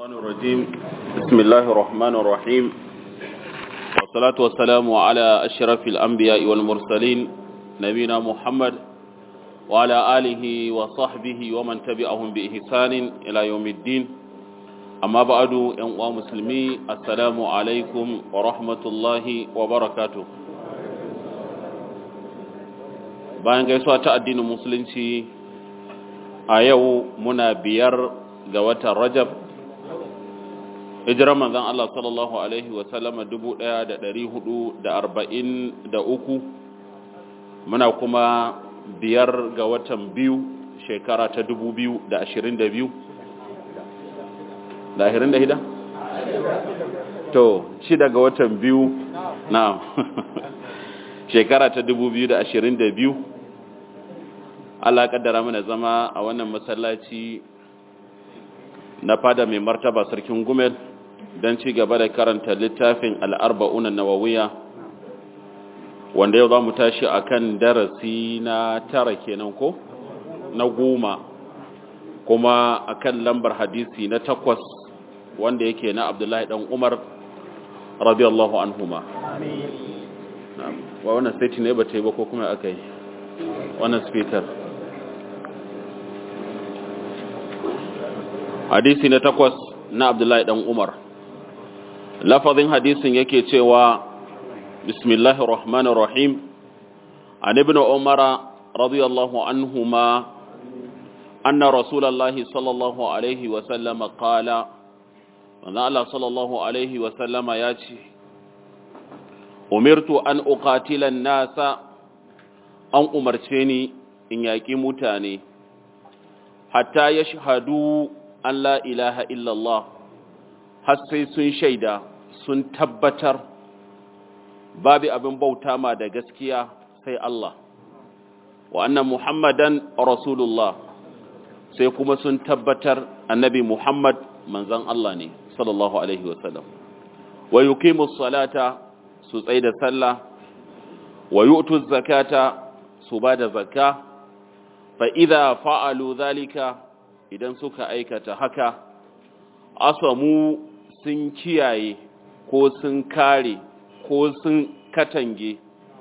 الشيطان الرجيم بسم الله الرحمن الرحيم والصلاة والسلام على أشرف الأنبياء والمرسلين نبينا محمد وعلى آله وصحبه ومن تبعهم بإحسان إلى يوم الدين أما بعد أنواع مسلمي السلام عليكم ورحمة الله وبركاته bayan gaisuwa ta addinin musulunci a yau muna biyar ga watan rajab hijirar manzan Allah sallallahu Alaihi wasallama uku, muna kuma biyar ga watan biyu shekara ta biyu. da ashirin da ashirin da hida? to shida ga watan biyu na shekara ta biyu da ashirin da biyu. Allah kaddara mana zama a wannan masallaci na fada mai martaba sarkin gumel don ci gaba da karanta littafin al'arba'una nawawiya wanda yau za mu tashi a kan darasi na tara kenan ko na goma kuma a kan lambar hadisi na takwas wanda yake na abdullahi dan umar radiyallahu anhuma wa wannan sai ne ba ta yi ba ko kuma aka yi wannan speaker hadisi na takwas na abdullahi dan umar lafazin hadisin yake cewa bismillahir rahmanir rahim an ibn umara radiyallahu anhuma anna rasulullahi sallallahu alaihi wa sallama qala manzo Allah sallallahu alaihi wa sallama ya ce umirtu an uqatila an-nasa an umarce ni in yaki mutane hatta yashhadu an la ilaha illallah har sai sun shaida sun tabbatar babu abin bauta ma da gaskiya sai Allah wa annan muhammadan rasulullah sai kuma sun tabbatar annabi muhammad manzan Allah ne sallallahu alaihi wasallam wa yuqimu salata su tsaida sallah wa yu'tu zakata su bada zakka fa idza fa'alu dhalika idan suka aikata haka asamu sun kiyaye ko sun kare ko sun katange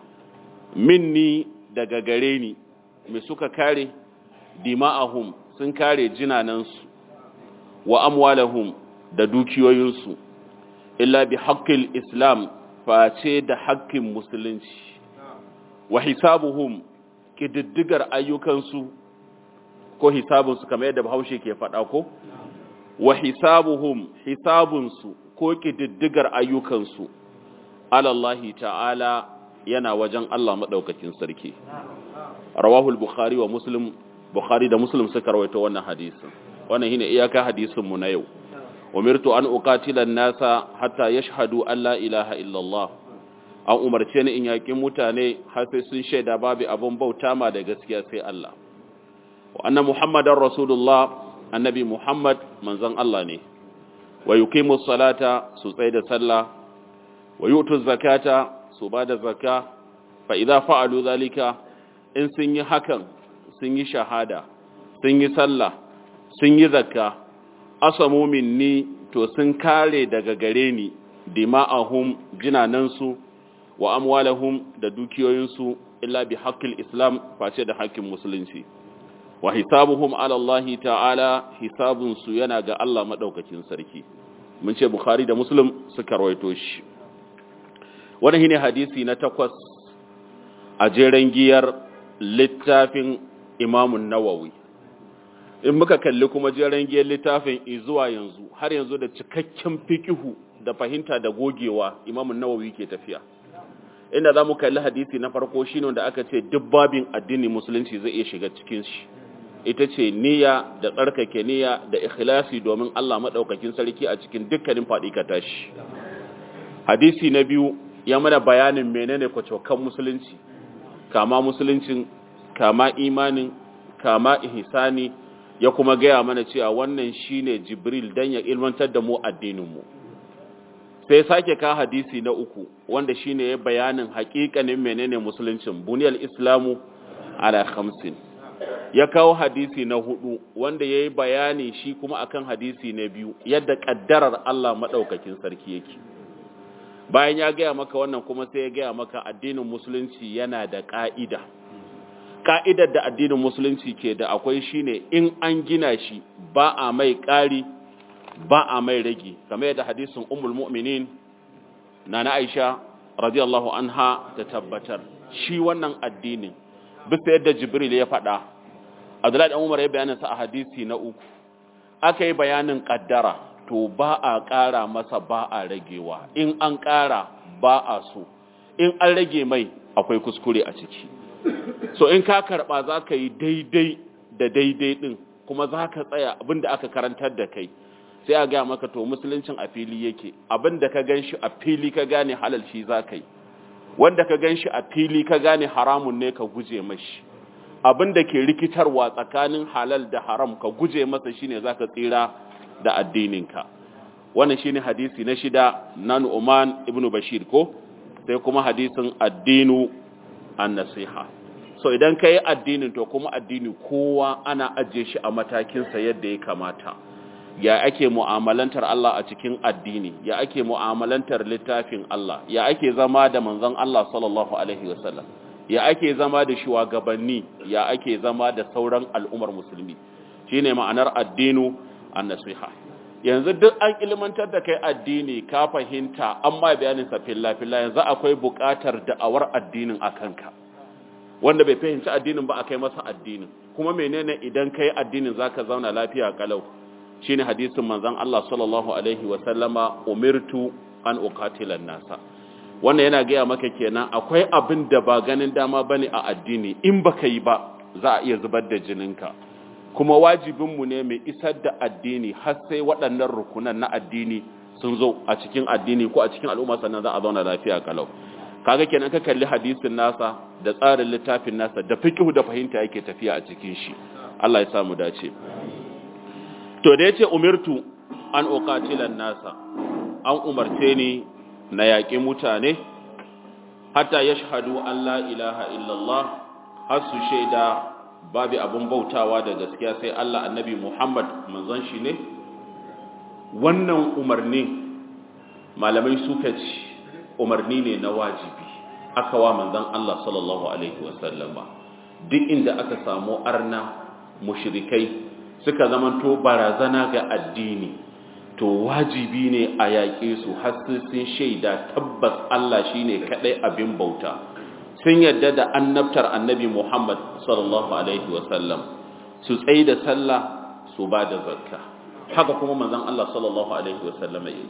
minni daga gare ni me suka kare dima'ahum sun kare jinanansu wa amwalahum da dukiyoyinsu illa bi haqqil islam face da haƙƙin musulunci wa hisabuhum kididdigar ayyukansu ko hisabunsu kamar yadda bahaushe ke faɗa ko wa hisabuhum hisabunsu ko ƙididdigar ayyukansu alallahi ta'ala yana wajen Allah maɗaukakin sarki rawahul bukhari wa muslim bukhari da muslim suka rawaito wannan hadisin wannan shine iyaka hadisin mu na yau umirtu an uqatila nasa hatta yashhadu an la ilaha illallah an umarce ni in yaƙi mutane har sai sun shaida babu abun bauta ma da gaskiya sai Allah wa anna muhammadar rasulullah annabi muhammad manzon Allah ne wa yuqimu salata su tsaye da sallah wa yu'tu zakata su bada zakka fa idza fa'alu zalika in sun yi hakan sun yi shahada sun yi sallah sun yi zakka asamu minni to sun kare daga gare ni dima'ahum jinanansu wa amwalahum da dukiyoyinsu illa bi haqqil islam face da haƙƙin musulunci wa hisabuhum ala Allah ta'ala hisabun su yana ga Allah madaukakin sarki mun ce bukhari da muslim suka rawaito shi wannan shine hadisi na takwas a jeren giyar littafin Imam nawawi in muka kalli kuma jeren giyar littafin zuwa yanzu har yanzu da cikakken fikihu da fahimta da gogewa Imam nawawi ke tafiya inda za mu kalli hadisi na farko shine wanda aka ce duk babin addini musulunci zai iya shiga cikin shi ita ce niyya da tsarkake niyya da ikhlasi domin Allah madaukakin sarki a cikin dukkanin faɗi ka tashi hadisi na biyu ya mana bayanin menene kwacokan musulunci kama musuluncin kama imanin kama ihsani ya kuma gaya mana cewa wannan shine jibril dan ya ilmantar da mu addinin mu sai sake ka hadisi na uku wanda shine ya bayanin haƙiƙanin menene musuluncin buniyal islamu ala khamsin ya kawo hadisi na hudu wanda ya yi bayani shi kuma akan hadisi na biyu yadda kaddarar Allah maɗaukakin sarki yake bayan ya gaya maka wannan kuma sai ya gaya maka addinin musulunci yana da ƙa'ida ƙa'idar da addinin musulunci ke da akwai shine in an gina shi ba a mai ƙari ba a mai rage kamar yadda hadisin ummul mu'minin na na aisha radiyallahu anha ta tabbatar shi wannan addinin bisa yadda jibril ya faɗa abdullahi dan umar ya bayanin sa a hadisi na uku aka yi bayanin kaddara to ba a ƙara masa ba a ragewa in an ƙara ba a so in an rage mai akwai kuskure a ciki so in ka karɓa za ka yi daidai da daidai ɗin kuma za ka tsaya abinda aka karantar da kai sai a gaya maka to musuluncin a fili yake abinda ka gan shi a fili ka gane halal shi za ka yi wanda ka gan shi a fili ka gane haramun ne ka guje mashi abinda ke rikitarwa tsakanin halal da haram ka guje masa shine za ka tsira da addininka wannan shine hadisi na shida na Nu'man ibn Bashir ko sai kuma hadisin addinu an-nasiha so idan kai addinin to kuma addini kowa ana ajiye shi a matakin sa yadda ya kamata ya ake mu'amalantar Allah a cikin addini ya ake mu'amalantar littafin Allah ya ake zama da manzon Allah sallallahu alaihi wasallam ya ake zama da shugabanni ya ake zama da sauran al'ummar musulmi shine ma'anar addinu an-nasiha yanzu duk an ilmantar da kai addini ka fahimta an ma bayanin sa filla filla yanzu akwai buƙatar da'awar addinin akanka wanda bai fahimci addinin ba akai masa addinin kuma menene idan kai addinin zaka zauna lafiya kalau shine hadisin manzon Allah sallallahu alaihi wa sallama umirtu an uqatila nasa wannan yana gaya maka kenan akwai abin da ba ganin dama bane a addini in baka yi ba za a iya zubar da jininka kuma wajibinmu ne mai isar da addini har sai waɗannan rukunan na addini sun zo a cikin addini ko a cikin al'umma sannan za a zauna lafiya kalau kaga kenan ka kalli hadisin nasa da tsarin littafin nasa da fiqhu da fahimta yake tafiya a cikin shi Allah ya sa mu dace to da yace umirtu an uqatila nasa an umarce ni na yaƙi mutane hatta yashhadu an la ilaha illallah har su shaida babu abin bautawa da gaskiya sai Allah annabi Muhammad manzon shi ne wannan umarni malamai suka ci umarni ne na wajibi aka wa manzon Allah sallallahu alaihi wasallam duk inda aka samu arna mushrikai suka zamanto barazana ga addini to wajibi ne a yaƙe su har sun shaida tabbas Allah shine kadai abin bauta sun yadda da annabtar annabi Muhammad sallallahu Alaihi wasallam su tsaye da sallah su ba da zakka haka kuma manzan Allah sallallahu Alaihi wasallam yi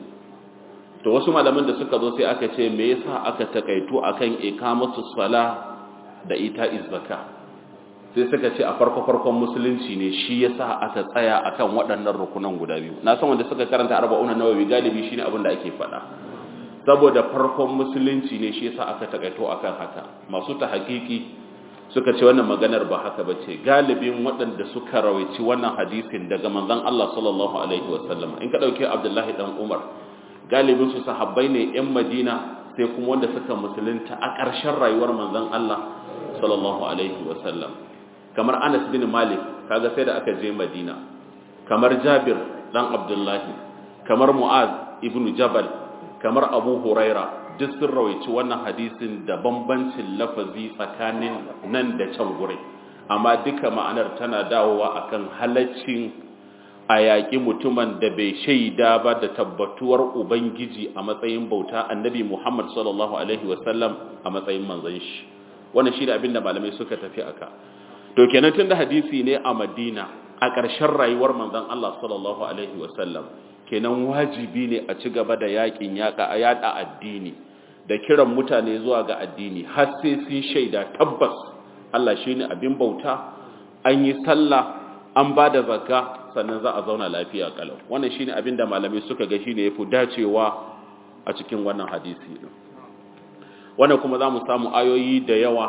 to wasu malaman da suka zo sai aka ce me yasa aka takaito akan ikamatu sala da ita zakka sai suka ce a farko farkon musulunci ne shi yasa aka tsaya akan waɗannan rukunan guda biyu na san wanda suka karanta arba'una nawawi galibi shine abin da ake faɗa saboda farkon musulunci ne shi yasa aka takaito akan haka masu ta hakiki suka ce wannan maganar ba haka bace galibin waɗanda suka rawaici wannan hadisin daga manzon Allah sallallahu alaihi wasallam in ka dauke Abdullahi dan Umar galibin su sahabbai ne yan Madina sai kuma wanda suka musulunta a ƙarshen rayuwar manzon Allah sallallahu alaihi wasallam kamar Anas bin Malik kaga sai da aka je Madina kamar Jabir dan Abdullahi kamar Mu'az ibn Jabal kamar abu huraira duk sun rawaici wannan hadisin da bambancin lafazi tsakanin nan da can gure amma duka ma'anar tana dawowa akan halaccin a yaƙi mutumin da bai shaida ba da tabbatuwar ubangiji a matsayin bauta annabi muhammad sallallahu alaihi wasallam a matsayin manzon shi wannan shi da abin da malamai suka tafi aka to kenan tun da hadisi ne a madina a ƙarshen rayuwar manzon allah sallallahu alaihi wasallam kenan wajibi ne a ci gaba da yakin yaka a yada addini da kiran mutane zuwa ga addini har sai sun shaida tabbas Allah shine abin bauta an yi sallah an ba da zakka sannan za a zauna lafiya kalau wannan shine abin da malamai suka ga shine yafi dacewa a cikin wannan hadisi din wannan kuma za mu samu ayoyi da yawa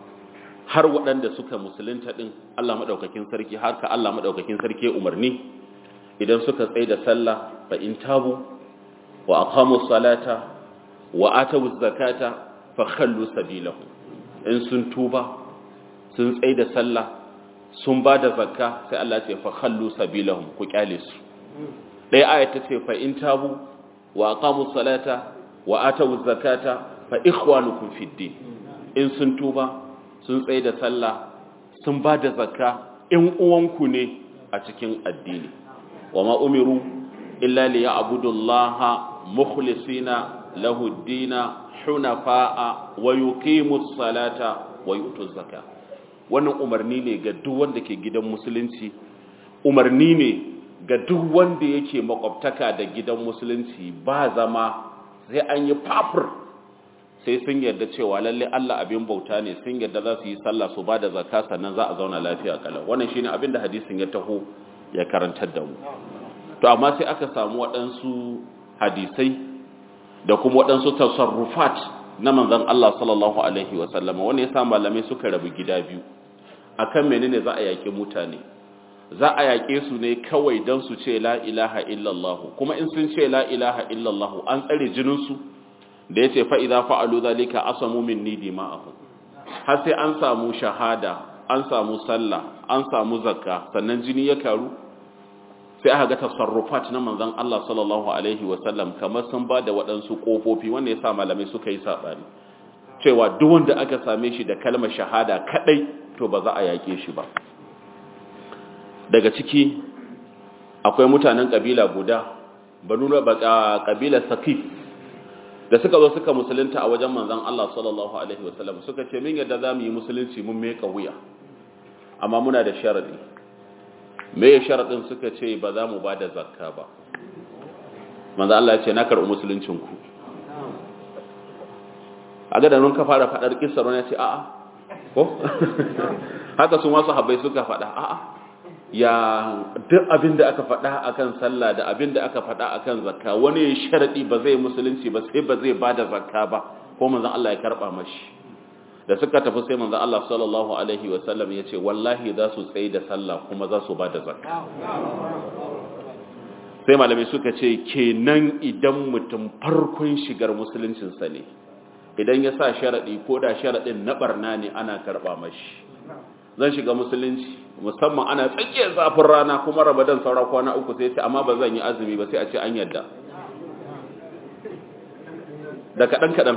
har waɗanda suka musulunta din Allah madaukakin sarki har ka Allah madaukakin sarki umarni idan suka tsaye da sallah fa in tabu wa aqamu salata wa atu zakata fa khallu sabilahum in sun tuba sun tsaye da sallah sun ba da zakka sai Allah ce fa khallu sabilahum ku kyale su ɗaya aya ta ce fa in tabu wa aqamu salata wa atu zakata fa ikhwanukum fid din in sun tuba sun tsaye da sallah sun ba da zakka in uwanku ne a cikin addini wa ma umiru illa li ya'budullaha mukhlisina lahu ad-dina hunafa'a wa yuqimus salata wa yutuz zakata wannan umarni ne ga duk wanda ke gidan musulunci umarni ne ga duk wanda yake makwabtaka da gidan musulunci ba zama sai an yi fafur sai sun yarda cewa lalle Allah abin bauta ne sun yarda za su yi sallah su ba da zakka sannan za a zauna lafiya kalau wannan shine abin da hadisin ya taho ya karantar da mu to amma sai aka samu waɗansu hadisai da kuma waɗansu tasarrufat na manzon Allah sallallahu alaihi wa sallama wanda yasa malamai suka rabu gida biyu akan menene za a yaƙi mutane za a yaƙe su ne kawai don su ce la ilaha illallah kuma in sun ce la ilaha illallah an tsare jininsu da ya ce fa'iza fa'alu zalika asamu min nidi ma'ahu har sai an samu shahada an samu sallah an samu zakka sannan jini ya karu sai aka ga tasarrufat na manzon Allah sallallahu alaihi wasallam kamar sun ba da waɗansu ƙofofi wanda ya sa malamai suka yi saɓani cewa duk wanda aka same shi da kalmar shahada kaɗai to ba za a yaƙe shi ba daga ciki akwai mutanen ƙabila guda banu na ƙabilar sakif da suka zo suka musulunta a wajen manzan Allah sallallahu alaihi wasallam suka ce min yadda za mu yi musulunci mun meka wuya amma muna da sharadi me ya sharadin suka ce ba za mu ba da zakka ba manzan Allah ya ce na karɓi musuluncinku a ga da nun ka fara faɗar kisar wani ya ce a'a ko haka su masu habai suka faɗa a'a ya duk abin da aka faɗa akan sallah da abin da aka faɗa akan zakka wani sharadi ba zai musulunci ba sai ba zai bada zakka ba ko manzon Allah ya karba mashi da suka tafi sai manzon Allah sallallahu alaihi wa sallam ya ce wallahi za su tsaye da sallah kuma za su bada zakka sai malamai suka ce kenan idan mutum farkon shigar musuluncinsa ne idan ya sa sharadi ko da sharadin na barna ne ana karba mashi zan shiga musulunci musamman ana tsakiyar zafin rana kuma ramadan saura kwana uku sai ce amma ba zan yi azumi ba sai a ce an yadda da kaɗan-kaɗan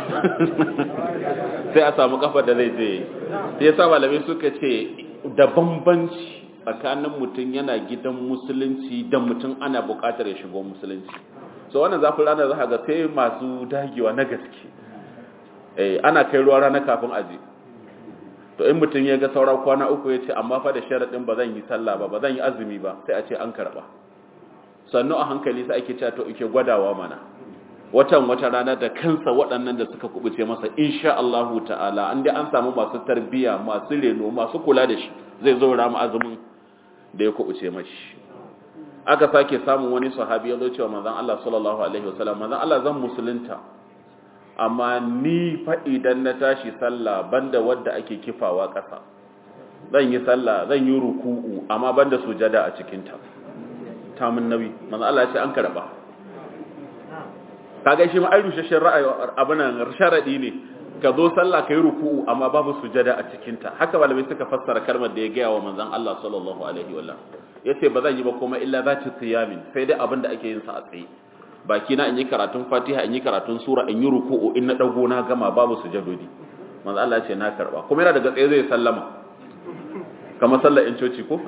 sai a samu kafar da zai je sai ya sa malamai suka ce da bambanci tsakanin mutum yana gidan musulunci da mutum ana buƙatar ya shigo musulunci so wannan zafin rana za ga sai masu dagewa na gaske ana kai ruwa rana kafin aje to in mutum ya ga saura kwana uku ya ce amma fa da sharaɗin ba zan yi sallah ba ba zan yi azumi ba sai a ce an karɓa sannu a hankali sai ake cewa to ike gwadawa mana watan wata rana da kansa waɗannan da suka kubuce masa insha Allahu ta'ala an dai an samu masu tarbiya masu reno masu kula da shi zai zo rama azumin da ya kubuce mashi aka sake samun wani sahabi ya zo cewa manzon Allah sallallahu alaihi wasallam manzon Allah zan musulunta amma ni fa idan na tashi sallah banda wadda ake kifawa ƙasa zan yi sallah zan yi ruku'u amma banda sujada a cikinta ta mun nabi manzo Allah ya ce an karba kaga shi ma ai rushashin ra'ayi abunan sharadi ne ka zo sallah kai ruku'u amma babu sujada a cikinta haka malamai suka fassara kalmar da ya gaya wa manzon Allah sallallahu alaihi wa yace ba zan yi ba kuma illa zati qiyamin sai dai abinda ake yin sa a tsaye baki na in yi karatun fatiha in yi karatun sura in yi ruku'u in na dago na gama babu sujadodi manzo Allah ya ce na karba kuma yana daga tsaye zai sallama kamar sallar in coci ko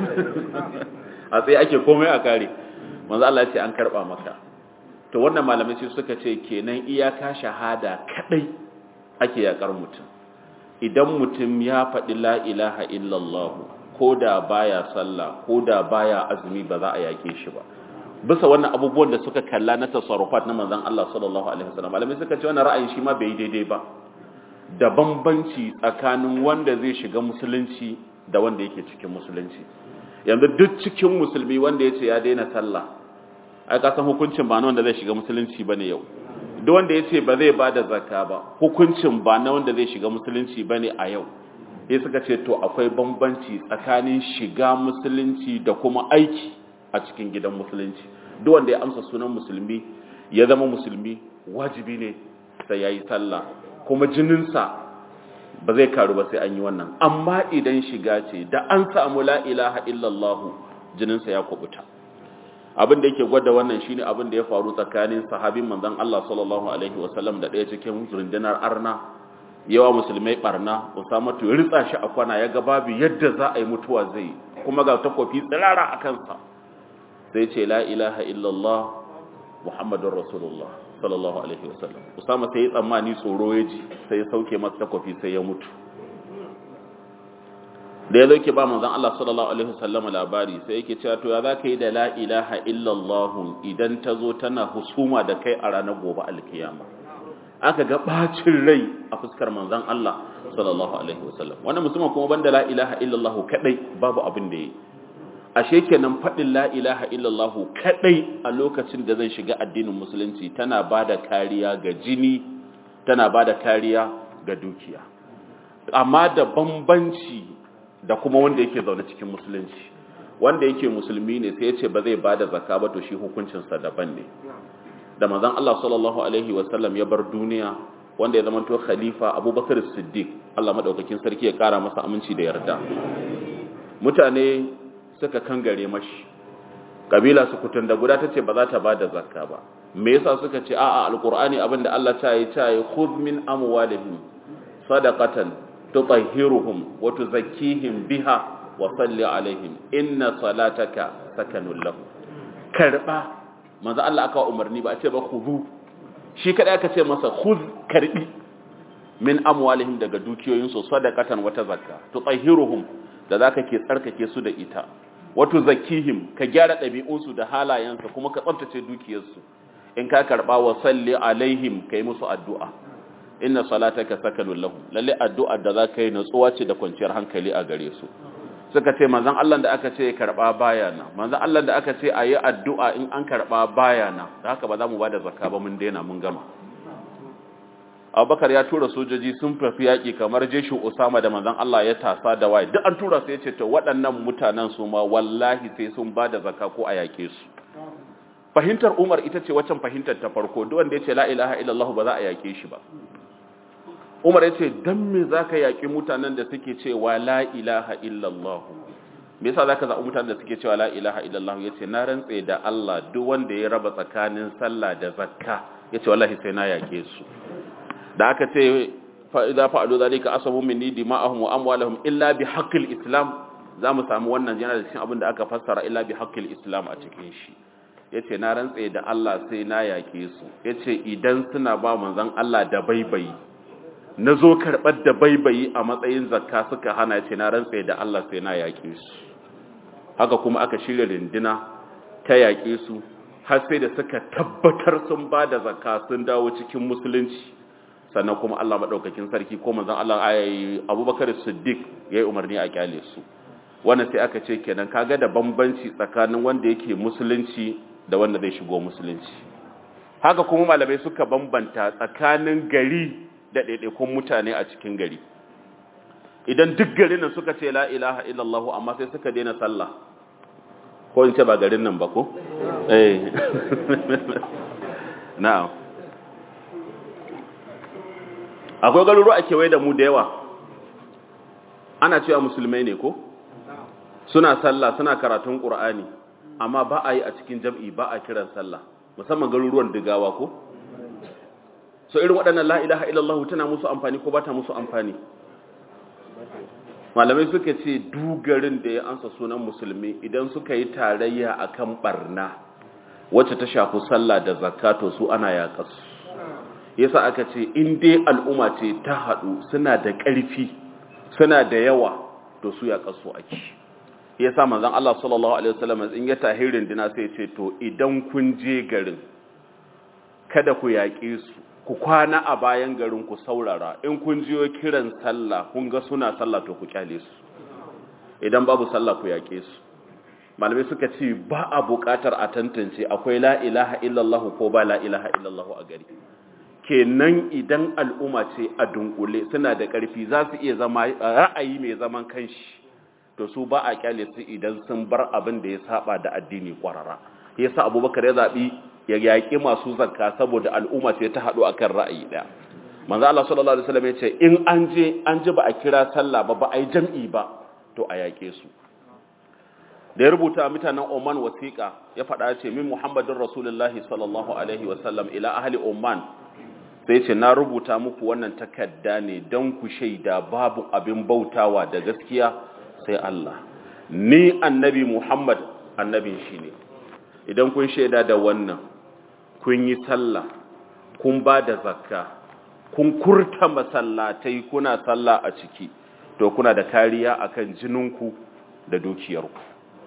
a tsaye ake komai a kare manzo Allah ya ce an karba maka to wannan malamai sai suka ce kenan iyaka shahada kadai ake yakar mutum idan mutum ya faɗi la ilaha illallah ko da baya sallah ko da baya azumi ba za a yake shi ba bisa wannan abubuwan da suka kalla na tasarrufat na manzon Allah sallallahu alaihi wasallam malamai suka ce wannan ra'ayin shi ma bai daidai ba da bambanci tsakanin wanda zai shiga musulunci da wanda yake cikin musulunci yanzu duk cikin musulmi wanda yace ya daina sallah ai ka san hukuncin ba na wanda zai shiga musulunci bane yau duk wanda yace ba zai bada zakka ba hukuncin ba na wanda zai shiga musulunci bane a yau sai suka ce to akwai bambanci tsakanin shiga musulunci da kuma aiki a cikin gidan musulunci duk wanda ya amsa sunan musulmi ya zama musulmi wajibi ne sai yayi sallah kuma jininsa ba zai karu ba sai an yi wannan amma idan shiga ce da an samu la ilaha illallah jininsa ya kubuta abin da yake gwada wannan shine abin da ya faru tsakanin sahabin manzon Allah sallallahu alaihi wasallam da ɗaya cikin rundunar arna yawa musulmai barna Usama to ritsa shi a kwana yaga babu yadda za a yi mutuwa zai kuma ga takofi tsirara a kansa sai ce la ilaha illallah muhammadur rasulullah sallallahu alaihi wasallam Usama sai ya tsammani tsoro ya ji sai ya sauke masa takofi sai ya mutu da ya zo ke ba manzon Allah sallallahu alaihi wasallam labari sai yake cewa to ya zaka yi da la ilaha illallah idan ta zo tana husuma da kai a ranar gobe alkiyama aka ga bacin rai a fuskar manzon Allah sallallahu alaihi wasallam wannan musulman kuma banda la ilaha illallah kadai babu abin da yi ashe kenan fadin la ilaha illallah kadai a lokacin da zai shiga addinin musulunci tana bada kariya ga jini tana bada kariya ga dukiya amma da bambanci da kuma wanda yake zaune cikin musulunci wanda yake musulmi ne sai ya ce ba zai bada zakka ba to shi hukuncinsa daban ne da manzon Allah sallallahu alaihi wasallam ya bar duniya wanda ya zama to khalifa Abubakar Siddiq Allah madaukakin sarki ya kara masa aminci da yarda mutane suka kangare mashi kabila su kutun da guda tace ba za ta bada zakka ba me yasa suka ce a'a alqur'ani abinda Allah ta yi ta yi khudh min amwalihim sadaqatan tutahhiruhum wa tuzakkihim biha wa salli alaihim inna salataka sakanun lahum karba manzo Allah aka umarni ba a ce ba khudhu shi kada aka ce masa khudh karbi min amwalihim daga dukiyoyin su sadaqatan wata zakka tutahhiruhum da zaka ke tsarkake su da ita wato zakihim ka gyara ɗabi'unsu da halayensu kuma ka tsabtace dukiyarsu in ka karba wa salli alaihim kai musu addu'a inna salataka sakanun lahum lalle addu'ar da zaka yi natsuwa ce da kwanciyar hankali a gare su suka ce manzon Allah da aka ce karba bayana manzon Allah da aka ce ayi addu'a in an karba bayana da haka ba za mu bada zakka ba mun daina mun gama Abubakar ya tura sojoji sun fafi yaki kamar jeshi Usama da manzon Allah ya tasa da waye duk an tura su yace to waɗannan mutanen su ma wallahi sai sun bada zakka ko a yake su fahimtar Umar ita ce waccan fahimtar ta farko duk wanda yace la ilaha illallah ba za a yake shi ba Umar ya ce don me za ka yaƙi mutanen da suke cewa la ilaha illallah me yasa za ka zaɓi mutanen da suke cewa la ilaha illallah ya ce na rantse da Allah duk wanda ya raba tsakanin sallah da zakka ya ce wallahi sai na yaƙe su da aka ce fa'iza fa'adu zalika asabu minni dima'ahum wa amwalahum illa bi haqqil islam za mu samu wannan yana da cikin abin da aka fassara illa bi haqqil islam a cikin shi yace na rantse da Allah sai na yaƙe su yace idan suna ba manzon Allah da baibayi na zo karɓar da baibayi a matsayin zakka suka hana ce na rantse da Allah sai na yaƙe su haka kuma aka shirya rindina ta yaƙe su har sai da suka tabbatar sun ba da zakka sun dawo cikin musulunci sannan kuma Allah maɗaukakin sarki ko manzon Allah ayi Abubakar Siddiq yayi umarni a kyale su wannan sai aka ce kenan kaga da bambanci tsakanin wanda yake musulunci da wanda zai shigo musulunci haka kuma malamai suka bambanta tsakanin gari da ɗaiɗaikun mutane a cikin gari idan duk garin nan suka ce la ilaha illallah amma sai suka daina sallah ko in ce ba garin nan ba ko? eh na'am akwai garuru a kewaye da mu da yawa ana cewa musulmai ne ko? suna sallah suna karatun ƙur'ani amma ba a yi a cikin jam'i ba a kiran sallah musamman garuruwan digawa ko? so irin waɗannan la ilaha illallah tana musu amfani ko ba ta musu amfani malamai suka ce dugarin da ya ansa sunan musulmi idan suka yi tarayya akan barna wacce ta shafi sallah da zakato su ana yaƙasu yasa aka ce in dai al'umma ce ta haɗu suna da ƙarfi suna da yawa to su yaƙasu ake yasa manzon Allah sallallahu alaihi wasallam in ya tahirin dina sai ce to idan kun je garin kada ku yaƙe su ku kwana a bayan garin ku saurara in kun jiyo kiran sallah kun ga suna sallah to ku kyale su idan babu sallah ku yake su malamai suka ce ba a buƙatar a tantance akwai la ilaha illallah ko ba la ilaha illallah a gari kenan idan al'umma ce a dunkule suna da ƙarfi za su iya zama ra'ayi mai zaman kanshi to su ba a kyale su idan sun bar abin da ya saba da addini kwarara yasa abubakar ya zaɓi ya yaƙi masu zakka saboda al'umma ce ta haɗu akan ra'ayi ɗaya manzo Allah sallallahu alaihi wasallam ya ce in an je an ji ba a kira sallah ba ba a yi jam'i ba to a yake su da ya rubuta mutanen Oman wasiƙa ya faɗa ce min Muhammadin Rasulullahi sallallahu alaihi wasallam ila ahli Oman sai ce na rubuta muku wannan takarda ne don ku shaida babu abin bautawa da gaskiya sai Allah ni annabi Muhammad annabin shi ne idan kun shaida da wannan kun yi sallah kun ba da zakka kun kurta masallatai kuna sallah a ciki to kuna da kariya akan jininku da dukiyarku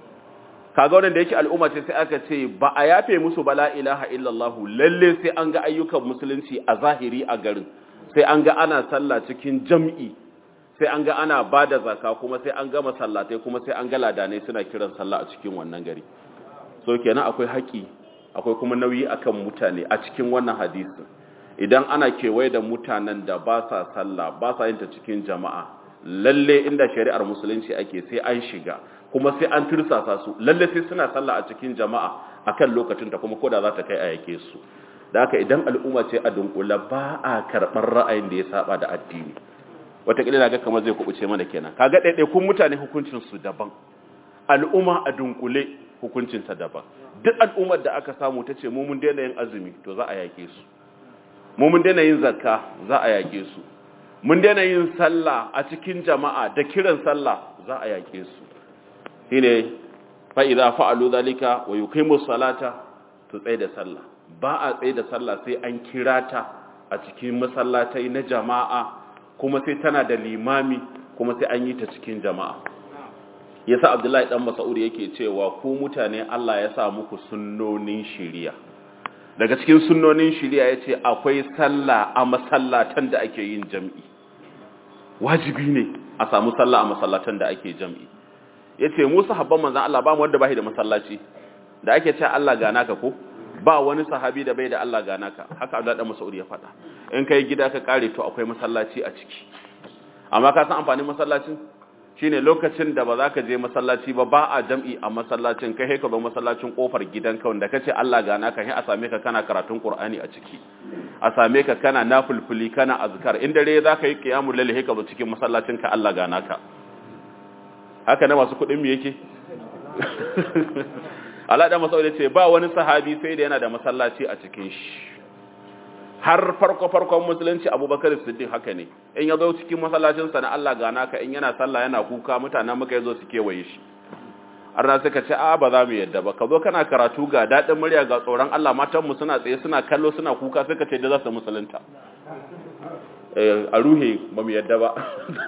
kaga wannan da yake al'umma ce sai aka ce ba a yafe musu bala ilaha illallah lalle sai an ga ayyukan musulunci a zahiri a garin sai an ga ana sallah cikin jam'i sai an ga ana bada zakka kuma sai an ga masallatai kuma sai an ga ladanai suna kiran sallah a cikin wannan gari so kenan akwai haƙi akwai kuma nauyi akan mutane a cikin wannan hadisi idan ana kewaye da mutanen da ba sa sallah ba sa yin ta cikin jama'a lalle inda shari'ar musulunci ake sai an shiga kuma sai an tursasa su lalle sai suna sallah a cikin jama'a akan lokacin ta kuma koda za ta kai a yake su da haka idan al'umma ce a dunkula ba a karɓar ra'ayin da ya saba da addini wataƙila ga kamar zai kubuce mana kenan kaga ɗaiɗaikun mutane hukuncin su daban al'umma a dunkule hukuncin ta daban duk al'ummar da aka samu ta ce mu mun daina yin azumi to za a yake su mu mun daina yin zakka za a yake su mun daina yin sallah a cikin jama'a da kiran sallah za a yake su shine fa idza fa'alu zalika wa yuqimu salata to tsaye da sallah ba a tsaye da sallah sai an kira ta a cikin masallatai na jama'a kuma sai tana da limami kuma sai an yi ta cikin jama'a yasa abdullahi dan mas'ud yake cewa ku mutane Allah ya sa muku sunnonin shari'a daga cikin sunnonin shari'a yace akwai sallah a masallatan da ake yin jami'i wajibi ne a samu sallah a masallatan da ake jami'i yace mu sahabban manzon Allah ba mu wanda bai da masallaci da ake cewa Allah ga naka ko ba wani sahabi da bai da Allah ga naka haka Abdullah dan Mas'ud ya faɗa in kai gida ka kare to akwai masallaci a ciki amma ka san amfanin masallacin shine lokacin da ba za ka je masallaci ba ba a jam'i a masallacin kai ka zo masallacin kofar gidanka wanda kace Allah ga naka sai a same ka kana karatun Qur'ani a ciki a same ka kana nafulfuli kana azkar in dare za ka yi qiyamul layl sai ka zo cikin masallacin ka Allah ga naka haka na masu kuɗin mu yake Allah da masaudi ce ba wani sahabi sai da yana da masallaci a cikin shi har farko farkon musulunci Abubakar Siddiq haka ne in ya zo cikin masallacin sa na Allah ga naka in yana sallah yana kuka mutanen muka yazo su kewaye shi arna suka ce a ba za mu yadda ba ka zo kana karatu ga dadin murya ga tsoron Allah matan mu suna tsaye suna kallo suna kuka suka ce da za su musulunta eh a ruhe ba mu yadda ba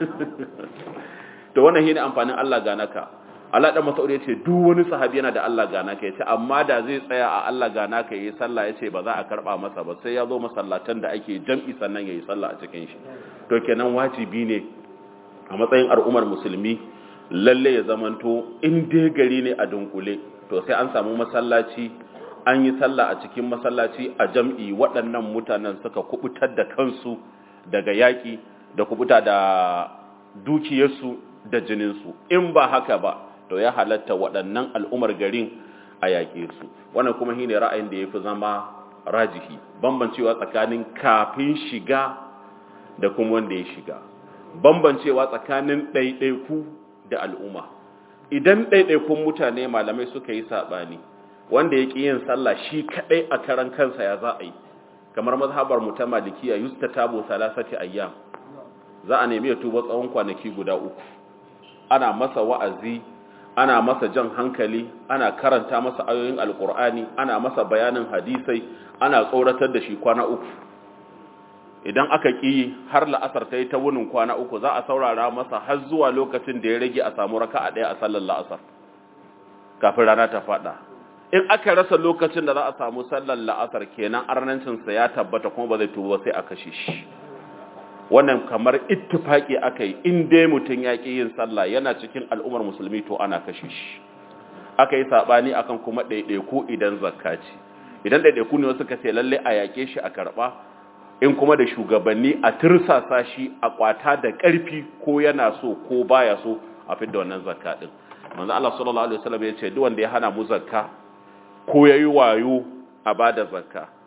to wannan shine amfanin Allah ga naka Allah dan Mas'ud yace duk wani sahabi yana da Allah gana ka yace amma da zai tsaya a Allah gana ka yayi sallah yace ba za a karba masa ba sai ya zo masallatan da ake jam'i sannan yayi sallah a cikin shi to kenan wajibi ne a matsayin al'ummar musulmi lalle ya zamanto in dai gari ne a dunkule to sai an samu masallaci an yi sallah a cikin masallaci a jam'i waɗannan mutanen suka kubutar da kansu daga yaƙi da kubuta da dukiyarsu da jininsu in ba haka ba to ya halatta waɗannan al'umar garin a yaƙe su wannan kuma shine ra'ayin da ya fi zama rajihi bambancewa tsakanin kafin shiga da kuma wanda ya shiga bambancewa tsakanin ɗaiɗaiku da al'umma idan ɗaiɗaikun mutane malamai suka yi saɓani wanda ya ƙi yin sallah shi kaɗai a karan kansa ya za a yi kamar mazhabar mu ta malikiya yusta tabo salasati ayyam za a nemi ya tuba tsawon kwanaki guda uku ana masa wa'azi ana masa jan hankali ana karanta masa ayoyin alkur'ani ana masa bayanin hadisai ana tsoratar da shi kwana uku idan aka ƙi har la'asar ta yi ta wunin kwana uku za a saurara masa har zuwa lokacin da ya rage a samu raka a ɗaya a sallar la'asar kafin rana ta faɗa in aka rasa lokacin da za a samu sallar la'asar kenan arnancinsa ya tabbata kuma ba zai tuba sai a kashe shi wannan kamar ittifaki aka yi in dai mutum ya ƙi yin sallah yana cikin al'ummar musulmi to ana kashe shi aka yi saɓani akan kuma ɗaiɗaiku idan zakka ce idan ɗaiɗaiku ne wasu ka ce lalle a yaƙe shi a karɓa in kuma da shugabanni a tirsasa shi a kwata da ƙarfi ko yana so ko baya so a fidda wannan zakka din manzo Allah sallallahu alaihi wasallam ya ce duk wanda ya hana mu zakka ko yayi wayo a bada zakka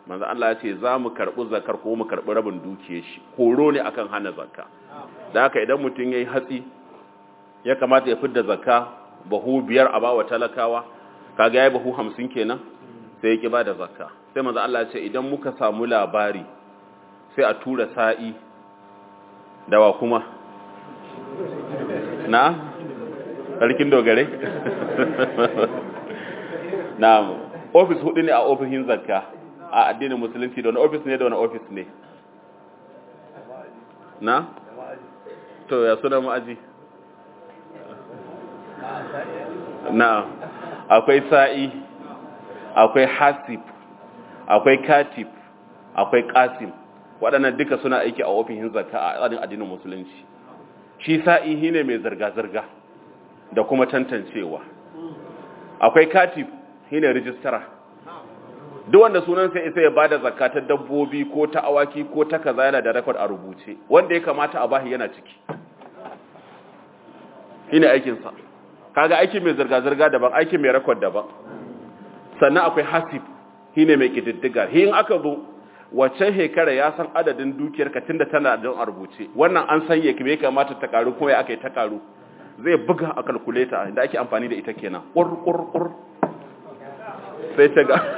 manzo Allah ya ce za mu karɓi zakar ko mu karɓi rabin dukiyar shi horo ne akan hana zakka da haka idan mutum yayi hatsi ya kamata ya fidda zakka bahu biyar a bawa talakawa kaga yayi bahu 50 kenan sai ya ki bada zakka sai manzo Allah ya ce idan muka samu labari sai a tura sa'i dawa kuma na sarkin dogare na ofis hudu ne a ofishin zakka a addinin musulunci da wani ofis ne da wani ofis ne na to ya suna ma'aji na akwai sa'i akwai hasib akwai katib akwai kasim waɗannan duka suna aiki a ofishin zakka a tsarin addinin musulunci shi sa'i shine mai zirga-zirga da kuma tantancewa akwai katib shine rijistara duk wanda sunan sai isa ya bada zakka ta dabbobi ko ta awaki ko ta kaza yana da record a rubuce wanda ya kamata a bahi yana ciki shine aikin sa kaga aiki mai zirga-zirga daban aiki mai record daban sannan akwai hasib shine mai kididdiga hin aka zo wacce shekara ya san adadin dukiyar ka tunda tana da a rubuce wannan an san ya me kamata ta karu kuma ya akai ta karu zai buga a calculator da ake amfani da ita kenan kur kur kur sai ta ga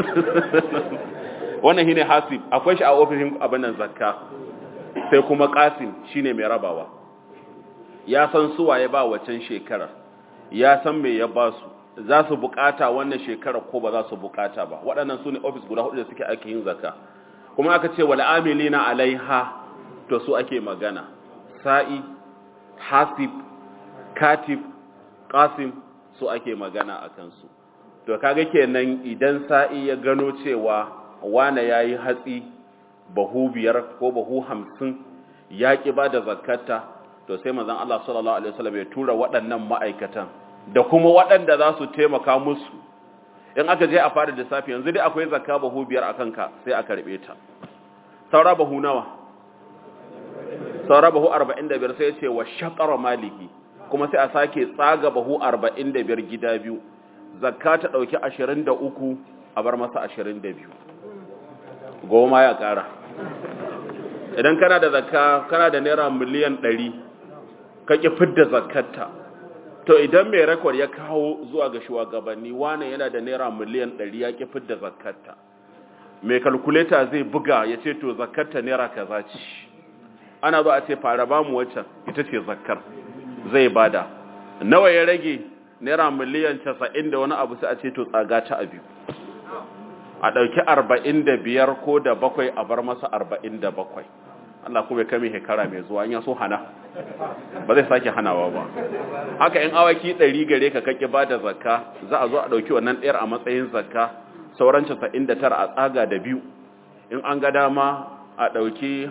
wannan shine hasib akwai shi a ofishin abin nan zakka sai kuma qasim shine mai rabawa ya san suwa ya ba waccan shekarar ya san me ya ba su za su bukata wannan shekarar ko ba za su bukata ba waɗannan su ne ofis guda hudu da suke ake yin zakka kuma aka ce wal amilina alaiha to su ake magana sa'i hasib katib qasim su ake magana a kansu to kaga kenan idan sa'i ya gano cewa wane yayi hatsi bahu biyar ko bahu hamsin ya ki ba da zakata to sai manzon Allah sallallahu alaihi wasallam ya tura waɗannan ma'aikatan da kuma waɗanda za su taimaka musu in aka je a fara lissafi yanzu dai akwai zakka bahu biyar a kanka sai a karɓe ta saura bahu nawa saura bahu 45 sai ya ce wa shaqara maliki kuma sai a sake tsaga bahu 45 gida biyu zakka ta dauki 23 a bar masa 22 goma ya kara idan kana da zakka kana da naira miliyan 100 kake fidda zakkarta to idan mai rekord ya kawo zuwa ga shugabanni wane yana da naira miliyan 100 ya ki fidda zakkarta mai kalkuleta zai buga ya ce to zakkarta naira kaza ce ana zo a ce fara ba mu waccan ita ce zakkar zai bada nawa ya rage naira miliyan 90 da wani abu sai a ce to tsaga ta abu a ɗauki 45 ko da bakwai a bar masa 47 Allah kuma ya kame hekara mai zuwa in ya so hana ba zai sake hanawa ba haka in awaki 100 gare ka kake bada zakka za a zo a ɗauki wannan ɗayar a matsayin zakka sauran 99 a tsaga da biyu in an ga dama a ɗauki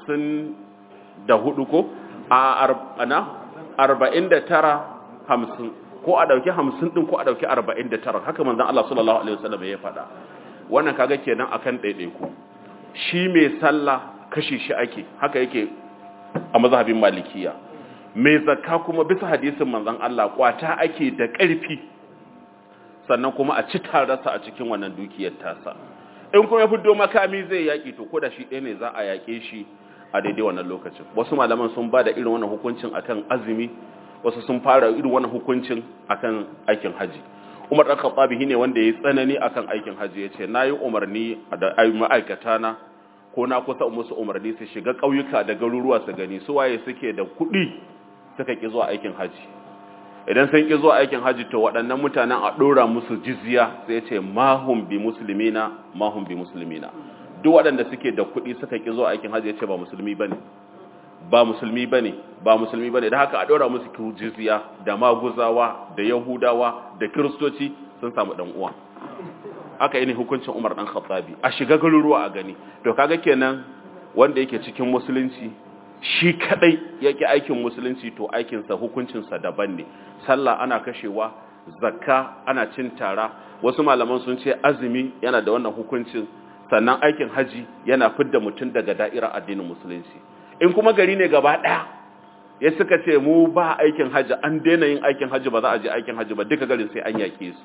50 da hudu ko a ana arba'in da tara hamsin ko a ɗauki hamsin ɗin ko a ɗauki arba'in da tara haka manzan Allah sallallahu Alaihi wasallam ya faɗa wannan kaga kenan akan ɗaiɗaiku shi mai sallah kashi shi ake haka yake a mazhabin malikiya mai zakka kuma bisa hadisin manzan Allah kwata ake da ƙarfi sannan kuma a ci tarasa a cikin wannan dukiyar tasa in kuma ya fito makami zai yaƙi to ko da shi ɗaya ne za a yaƙe shi a daidai wannan lokacin wasu malaman sun ba da irin wannan hukuncin akan azumi wasu sun fara irin wannan hukuncin akan aikin haji umar ɗan khattabi ne wanda ya tsanani akan aikin haji ya ce na yi umarni da ma'aikata na ko na kusa musu umarni su shiga ƙauyuka da garuruwa su gani su waye suke da kuɗi suka ƙi zuwa aikin haji idan sun ƙi zuwa aikin haji to waɗannan mutanen a ɗora musu jizya sai ce mahum bi muslimina mahum bi muslimina duk waɗanda suke da kuɗi suka ƙi zuwa aikin hajji ya ce ba musulmi ba ne ba musulmi ba ne ba musulmi ba ne da haka a ɗora musu jizya da maguzawa da yahudawa da kiristoci sun samu ɗan uwa aka yi ne hukuncin umar ɗan khattabi a shiga garuruwa a gani to kaga kenan wanda yake cikin musulunci shi kadai yake aikin musulunci to aikinsa hukuncinsa daban ne sallah ana kashewa zakka ana cin tara wasu malaman sun ce azumi yana da wannan hukuncin sannan aikin haji yana fidda mutum daga da'irar addinin musulunci in kuma gari ne gaba ɗaya ya suka ce mu ba aikin haji an daina yin aikin haji ba za a je aikin haji ba duka garin sai an yake su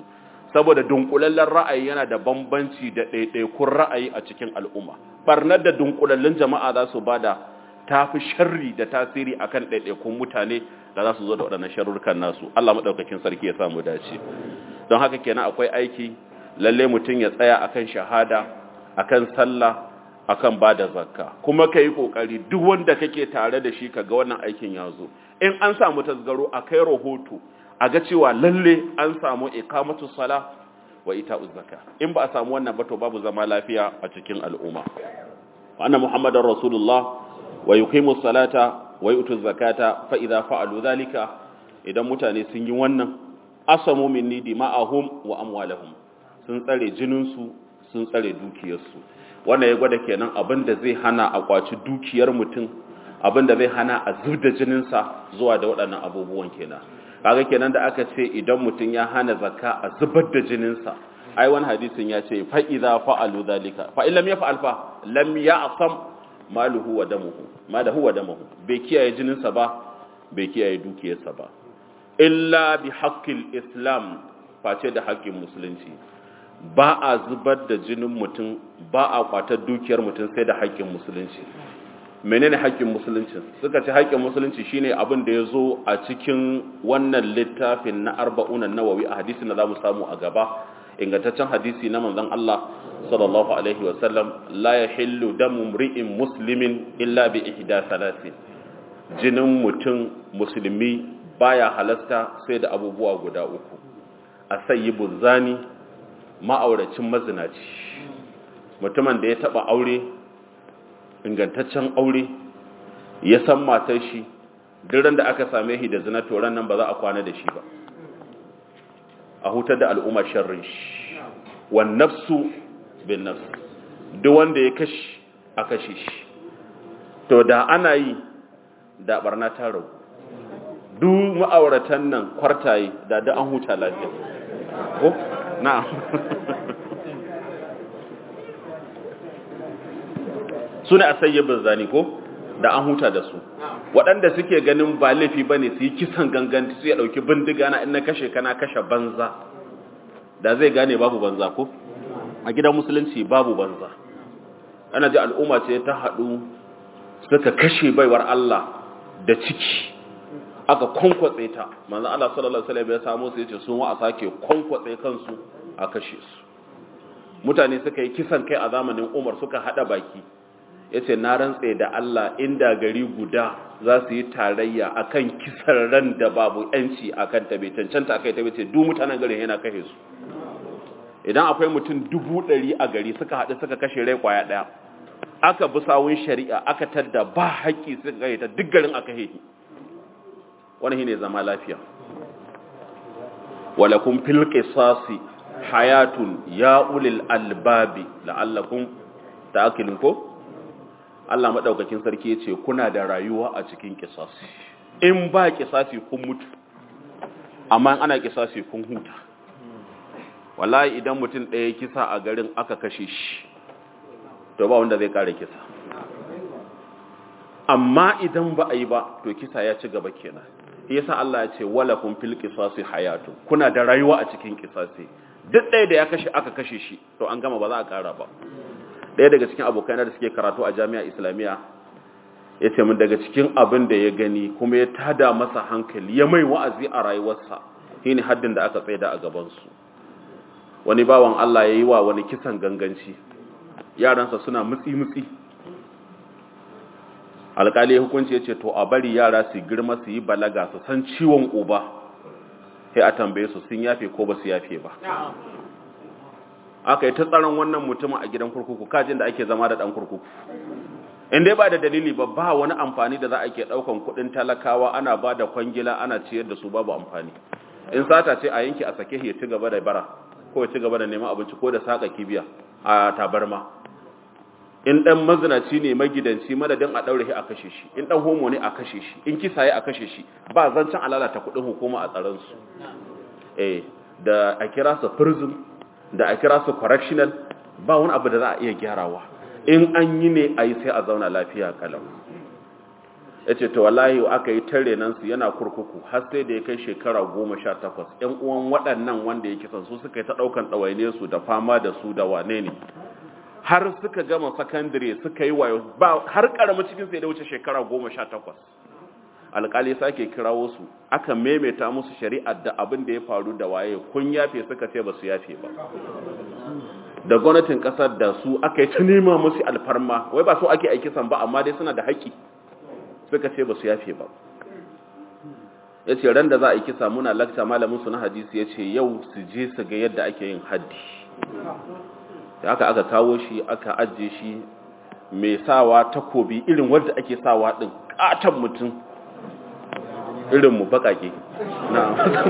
saboda dunkulallen ra'ayi yana da bambanci da ɗaiɗaikun ra'ayi a cikin al'umma barnar da dunkulallun jama'a za su bada ta fi sharri da tasiri akan ɗaiɗaikun mutane da za su zo da waɗannan sharurrukan nasu Allah maɗaukakin sarki ya samu dace don haka kenan akwai aiki lalle mutum ya tsaya akan shahada akan sallah akan bada zakka kuma ka yi ƙoƙari duk wanda kake tare da shi ka ga wannan aikin ya zo in an samu tasgaro a kai rahoto a ga cewa lalle an samu ikamatu sala wa ita'uz zakka in ba a samu wannan ba to babu zama lafiya a cikin al'umma wa anna muhammadar rasulullah wa yuqimu salata wa yutu zakata fa idza fa'alu dhalika idan mutane sun yi wannan asamu minni dima'ahum wa amwalahum sun tsare jinin su sun tsare dukiyar su wannan ya gwada kenan abinda zai hana a kwaci dukiyar mutum abinda zai hana a zubda jinin sa zuwa da waɗannan abubuwan kenan kaga kenan da aka ce idan mutum ya hana zakka a zubar da jinin sa ai wani hadisin ya ce fa idza fa'alu dhalika fa illam yaf'al fa lam ya'sam maluhu wa damuhu malahu wa damuhu bai kiyaye jininsa ba bai kiyaye dukiyarsa ba illa bi haqqil islam face da haƙƙin musulunci ba a zubar da jinin mutum ba a kwatar dukiyar mutum sai da haƙƙin musulunci menene haƙƙin musulunci suka ce haƙƙin musulunci shine abin da ya zo a cikin wannan littafin na arba'una nawawi a hadisi na zamu samu a gaba ingantaccen hadisi na manzon Allah sallallahu alaihi wasallam la yahillu damu mri'in muslimin illa bi ihda salasin jinin mutum musulmi baya halasta sai da abubuwa guda uku asayyibu zani ma'auracin mazinaci mutumin da ya taba aure ingantaccen aure ya san matar shi duk da aka same shi da zina to nan ba za a kwana da shi ba a hutar da al'umma sharrin shi wan nafsu bin nafs duk wanda ya kashi a kashe shi to da ana yi da barna ta ragu duk ma'auratan nan kwartaye da da an huta lafiya ko na'am sune asayyibin zani ko da an huta da su waɗanda suke ganin ba laifi bane su yi kisan ganganci su ya ɗauki bindiga na in na kashe kana kashe banza da zai gane babu banza ko a gidan musulunci babu banza ana ji al'umma ce ta haɗu suka kashe baiwar Allah da ciki aka kwankwatse ta manzan Allah sallallahu Alaihi wasallam ya samu su yace sun wa a sake kwankwatse kansu a kashe su mutane suka yi kisan kai a zamanin umar suka haɗa baki ya ce na rantse da Allah inda gari guda za su yi tarayya akan kisan ran da babu yanci akan ta bai cancanta akai ta bai ce duk mutanen garin yana kashe su idan akwai mutum dubu ɗari a gari suka haɗu suka kashe rai kwaya ɗaya aka bi sawun shari'a aka tadda ba haƙƙi suka kai ta duk garin aka hehi wani ne zama lafiya walakum fil qisasi hayatun ya ulil albabi la'allakum ta'qilun ko Allah madaukakin sarki yace kuna da rayuwa a cikin qisasi in ba qisasi kun mutu amma ana qisasi kun huta wallahi idan mutum ɗaya kisa a garin aka kashe shi to ba wanda zai kare kisa amma idan ba a yi ba to kisa ya ci gaba kenan yasa Allah ya ce walakum fil qisasi hayatu kuna da rayuwa a cikin qisasi duk ɗaya da ya kashe aka kashe shi to an gama ba za a kara ba ɗaya daga cikin abokai da suke karatu a jami'a islamiyya ya ce min daga cikin abin da ya gani kuma ya tada masa hankali ya mai wa'azi a rayuwarsa shine haddin da aka tsaida a gabansu wani bawan Allah ya yi wa wani kisan ganganci yaransa suna mutsi-mutsi alkali hukunci ya ce to a bari yara su girma su yi balaga su san ciwon uba sai a tambaye su sun yafe ko ba su yafe ba aka yi ta tsaron wannan mutumin a gidan kurkuku kajin da ake zama da dan kurkuku in dai ba da dalili ba ba wani amfani da za a ke daukan kudin talakawa ana ba da kwangila ana ciyar da su babu amfani in sata ce a yanki a sake ya ci gaba da bara ko ya ci gaba da neman abinci ko da saka kibiya a tabarma in dan mazinaci ne magidanci madadin a daure shi a kashe shi in dan homo ne a kashe shi in kisa ya a kashe shi ba zancen alalata kudin hukuma a tsaron su eh da a kira su prison da a kira su correctional ba wani abu da za a iya gyarawa in an yi ne a yi sai a zauna lafiya kalau ya ce to wallahi aka yi tare nan su yana kurkuku har sai da ya kai shekara goma sha takwas ‘yan uwan waɗannan wanda ya kisan su suka yi ta ɗaukan ɗawaine su da fama da su da wane ne har suka gama sakandare suka yi wayo ba har ƙaramin cikin sai da wuce shekara goma sha takwas alƙali sake kirawo su aka maimaita musu shari'ar da abin da ya faru da waye kun yafe suka ce ba su yafe ba da gwamnatin ƙasar da su aka yi ta nema musu alfarma wai ba so ake aiki san ba amma dai suna da haƙƙi suka ce ba su yafe ba ya ce ran da za a yi kisa muna lakta malamin su na hadisi ya ce yau su je su ga yadda ake yin haddi da aka aka kawo shi aka ajiye shi mai sawa takobi irin wadda ake sawa ɗin ƙaton mutum irinmu baƙaƙe na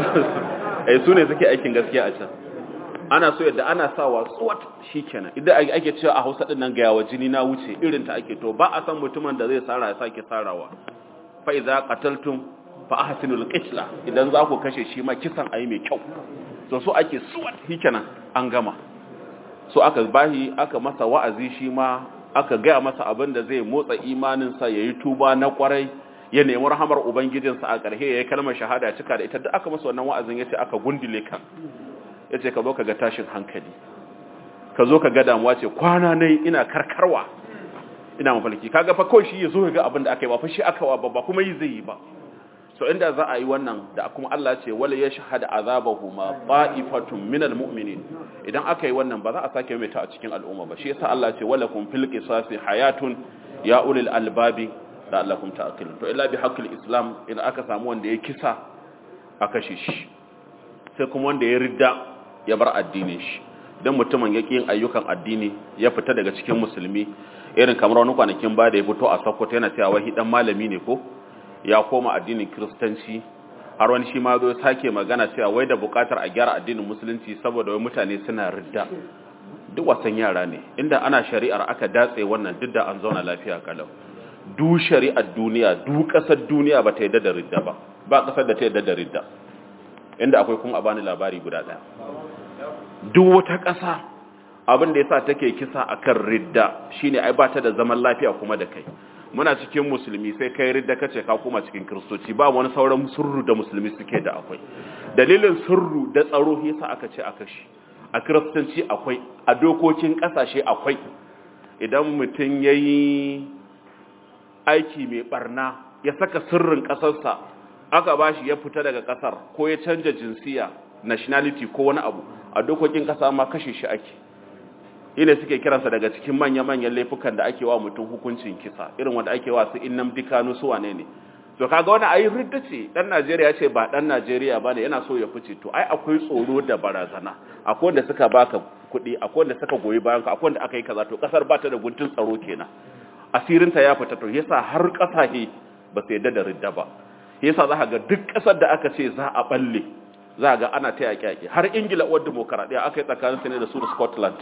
ai su ne suke aikin gaskiya a can ana so yadda ana sawa tsuwat shi kenan idan ake cewa a hausa ɗin nan ga yawa jini na wuce irin ta ake to ba a san mutumin da zai tsara ya sake tsarawa fa idza qataltum fa ahsinul qitla idan za ku kashe shi ma kisan ayi mai kyau to so ake suwat shi kenan an gama so aka bahi aka masa wa'azi shi ma aka gaya masa abin da zai motsa imaninsa ya yi tuba na kwarai ya nemi rahamar ubangijinsa a ƙarshe ya yi kalmar shahada cika da ita duk aka masa wannan wa'azin ya ce aka gundule ka ya ce ka zo ka ga tashin hankali ka zo ka ga damuwa ce kwana nai ina karkarwa ina mafalki kaga fa kawai shi ya zo ga abin da aka yi ba fa shi aka wa ba kuma yi zai yi ba so inda za a yi wannan da kuma Allah ce wala yashhadu azabahu ma qa'ifatun minal mu'minin idan aka yi wannan ba za a sake mai ta a cikin al'umma ba shi yasa Allah ce wala kum fil qisasi hayatun ya ulil albabi la'allakum ta'qilun to illa bi haqqil islam idan aka samu wanda ya kisa a kashe shi sai kuma wanda ya ridda ya bar addinin shi dan mutumin yake yin ayyukan addini ya fita daga cikin musulmi irin kamar wani kwanakin ba da ya fito a Sokoto yana cewa wai dan malami ne ko ya koma addinin kiristanci har wani shi ma zo sake magana cewa wai da bukatar a gyara addinin musulunci saboda wai mutane suna ridda duk wasan yara ne inda ana shari'ar aka datse wannan duk da an zauna lafiya kalau du shari'ar duniya du kasar duniya ba ta yadda da ridda ba ba kasar da ta yadda da ridda inda akwai kuma a bani labari guda daya duk wata kasa abin da yasa take kisa akan ridda shine ai ba ta da zaman lafiya kuma da kai muna cikin musulmi sai kai ridda kace ka kuma cikin kristoci ba wani sauran surru da musulmi suke da akwai dalilin surru da tsaro yasa aka ce aka shi a kiristanci akwai a dokokin kasashe akwai idan mutum yayi aiki mai barna ya saka sirrin kasarsa aka bashi ya fita daga kasar ko ya canja jinsiya nationality ko wani abu a dokokin kasa ma kashe shi ake ina suke kiransa daga cikin manya-manyan laifukan da ake wa mutum hukuncin kisa irin wanda ake wa su innam dikanu su wane ne to kaga wani ayi ridda ce dan Najeriya ce ba dan Najeriya bane yana so ya fice to ai akwai tsoro da barazana akwai wanda suka baka kuɗi akwai wanda suka goyi bayan ka akwai wanda aka yi kaza to kasar ba ta da guntun tsaro kenan asirin ta ya fita to yasa har kasashe ba su yadda da ridda ba yasa za ka ga duk kasar da aka ce za a balle za ga ana ta yaƙi har Ingila uwar demokaradiyya aka yi tsakanin ne da su da Scotland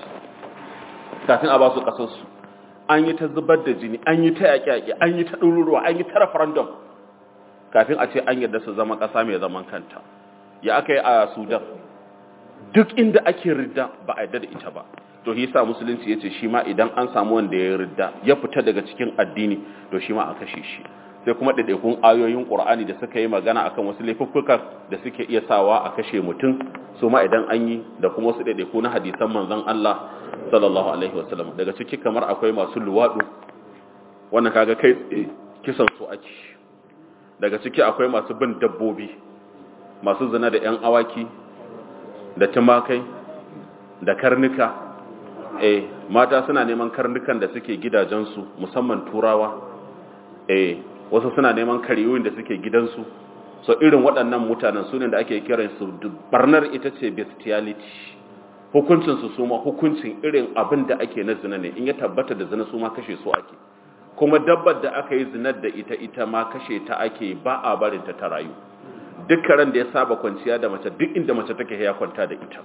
kafin a ba su ƙasarsu an yi ta zubar da jini an yi ta yaƙi-yaƙi an yi ta ɗururuwa an yi ta referendum kafin a ce an yadda su zama ƙasa mai zaman kanta ya aka yi a sudan duk inda ake ridda ba a yadda da ita ba to shi sa musulunci ya ce shi ma idan an samu wanda ya ridda ya fita daga cikin addini to shi ma a kashe shi sai kuma ɗaiɗaikun ayoyin ƙur'ani da suka yi magana akan wasu laifuffuka da suke iya sawa a kashe mutum su ma idan an yi da kuma wasu ɗaiɗaiku na hadisan manzon Allah sallallahu alaihi wasallam daga ciki kamar akwai masu luwaɗu wannan kaga kai kisan su ake daga ciki akwai masu bin dabbobi masu zina da 'yan awaki da tumakai da karnuka eh mata suna neman karnukan da suke gidajensu musamman turawa eh wasu suna neman kariyoyin da suke gidansu so irin waɗannan mutanen su ne da ake kiransu barnar ita ce bestiality hukuncinsu su ma hukuncin irin abin da ake na zina ne in ya tabbata da zina su ma kashe su ake kuma dabbar da aka yi zinar da ita ita ma kashe ta ake ba a barinta ta rayu duk karen da ya saba kwanciya da mace duk inda mace take ya kwanta da ita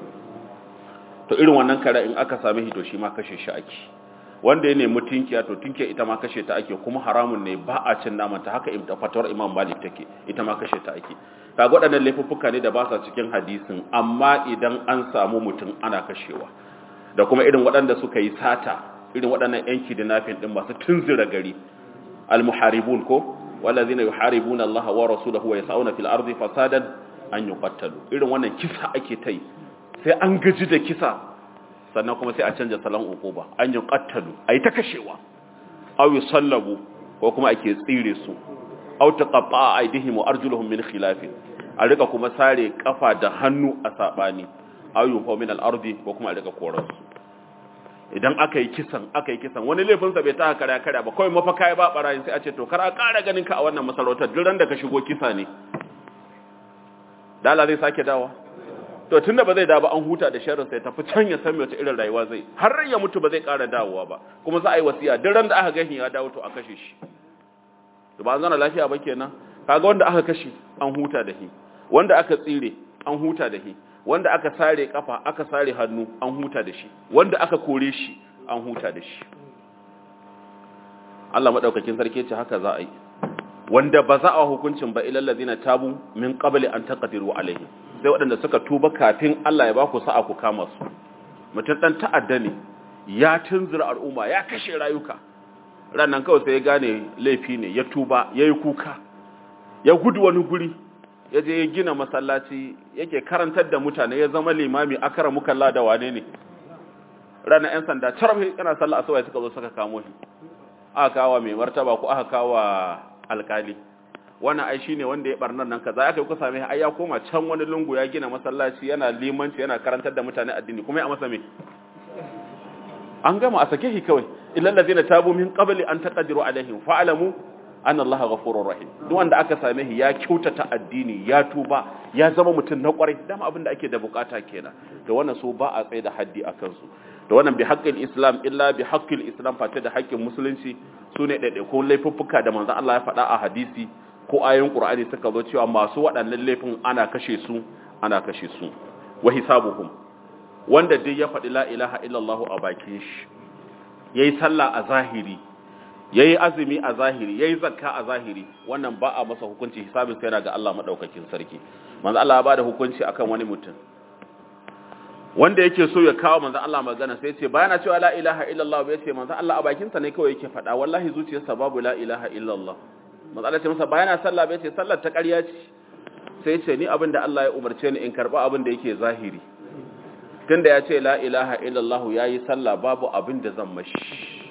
to irin wannan kare in aka same shi to shi ma kashe shi ake wanda ya nemi tinkiya to tinkiya ita ma kashe ta ake kuma haramun ne ba a cin naman ta haka imta fatawar imam malik take ita ma kashe ta ake kaga waɗannan laifuffuka ne da ba sa cikin hadisin amma idan an samu mutum ana kashewa da kuma irin waɗanda suka yi sata irin waɗannan yan kidnapping din masu tunzira gari al-muharibun ko walladhina yuharibuna Allah wa rasulahu wa yas'una fil ardi fasadan an yuqattalu irin wannan kisa ake tai sai an gaji da kisa sannan kuma sai a canja salon uquba an yuqattalu ayi ta kashewa aw yusallabu ko kuma ake tsire su aw taqatta aydihim wa arjuluhum min khilafin a rika kuma sare kafa da hannu a sabani aw yunfa min al-ardi ko kuma a rika koransu idan aka yi kisan aka yi kisan wani laifinsa bai ta kare kare ba kawai mafaka ya ba barayin sai a ce to kar a ƙara ganin ka a wannan masarautar duk ran da ka shigo kisa ne dala zai sake dawa to tunda ba zai da ba an huta da sharrin sai tafi can ya san wace irin rayuwa zai har ya mutu ba zai ƙara dawowa ba kuma za a yi wasiya duk ran da aka gashi ya dawo to a kashe shi to ba an zana lafiya ba kenan kaga wanda aka kashe an huta da shi wanda aka tsire an huta da shi wanda aka sare kafa aka sare hannu an huta da shi wanda aka kore shi an huta da shi Allah madaukakin sarki ce haka za a yi wanda ba za a hukuncin ba ilal ladina tabu min qabli an taqdiru alaihi sai waɗanda suka tuba kafin Allah ya ba ku sa'a ku kama su mutum dan ta'adda ne ya tunzura al'umma ya kashe rayuka rannan kawai sai ya gane laifi ne ya tuba yayi kuka ya gudu wani guri ya je ya gina masallaci yake karantar da mutane ya zama limami akara mukalla da wane ne ranar 'yan sanda carfi yana sallah asuba suka zo suka kamo shi aka kawo mai martaba ko aka kawo alkali wannan ai shine wanda ya barnar nan kaza aka yi kusa mai ai ya koma can wani lungu ya gina masallaci yana limanci yana karantar da mutane addini kuma ya masa me an gama a sake shi kawai illal ladina tabu min qabli an taqdiru alaihim fa'lamu anna Allah ghafurur rahim duk wanda aka same shi ya kyautata addini ya tuba ya zama mutum na kwarai dama abin da ake da bukata kenan da wannan so ba a tsaye da haddi akan su da wannan bi haqqil islam illa bi haqqil islam fata da haƙƙin musulunci sune daidai ko laifuffuka da manzon Allah ya faɗa a hadisi ko ayoyin Qur'ani suka zo cewa masu waɗannan laifin ana kashe su ana kashe su wa hisabuhum wanda duk ya faɗi la ilaha illallah a bakin shi yayi sallah a zahiri yayi azumi a zahiri yayi zakka a zahiri wannan ba a masa hukunci hisabin sai yana ga Allah madaukakin sarki manzo Allah ya bada hukunci akan wani mutum wanda yake so ya kawo manzo Allah magana sai ce bayana cewa la ilaha illallah bai ce manzo Allah a bakin sa ne kawai yake faɗa wallahi zuciyarsa babu la ilaha illallah manzo Allah ce masa bayana sallah bai ce sallar ta ƙarya ce sai ce ni abin da Allah ya umarce ni in karba abin da yake zahiri tunda ya ce la ilaha illallah yayi sallah babu abin da zan mashi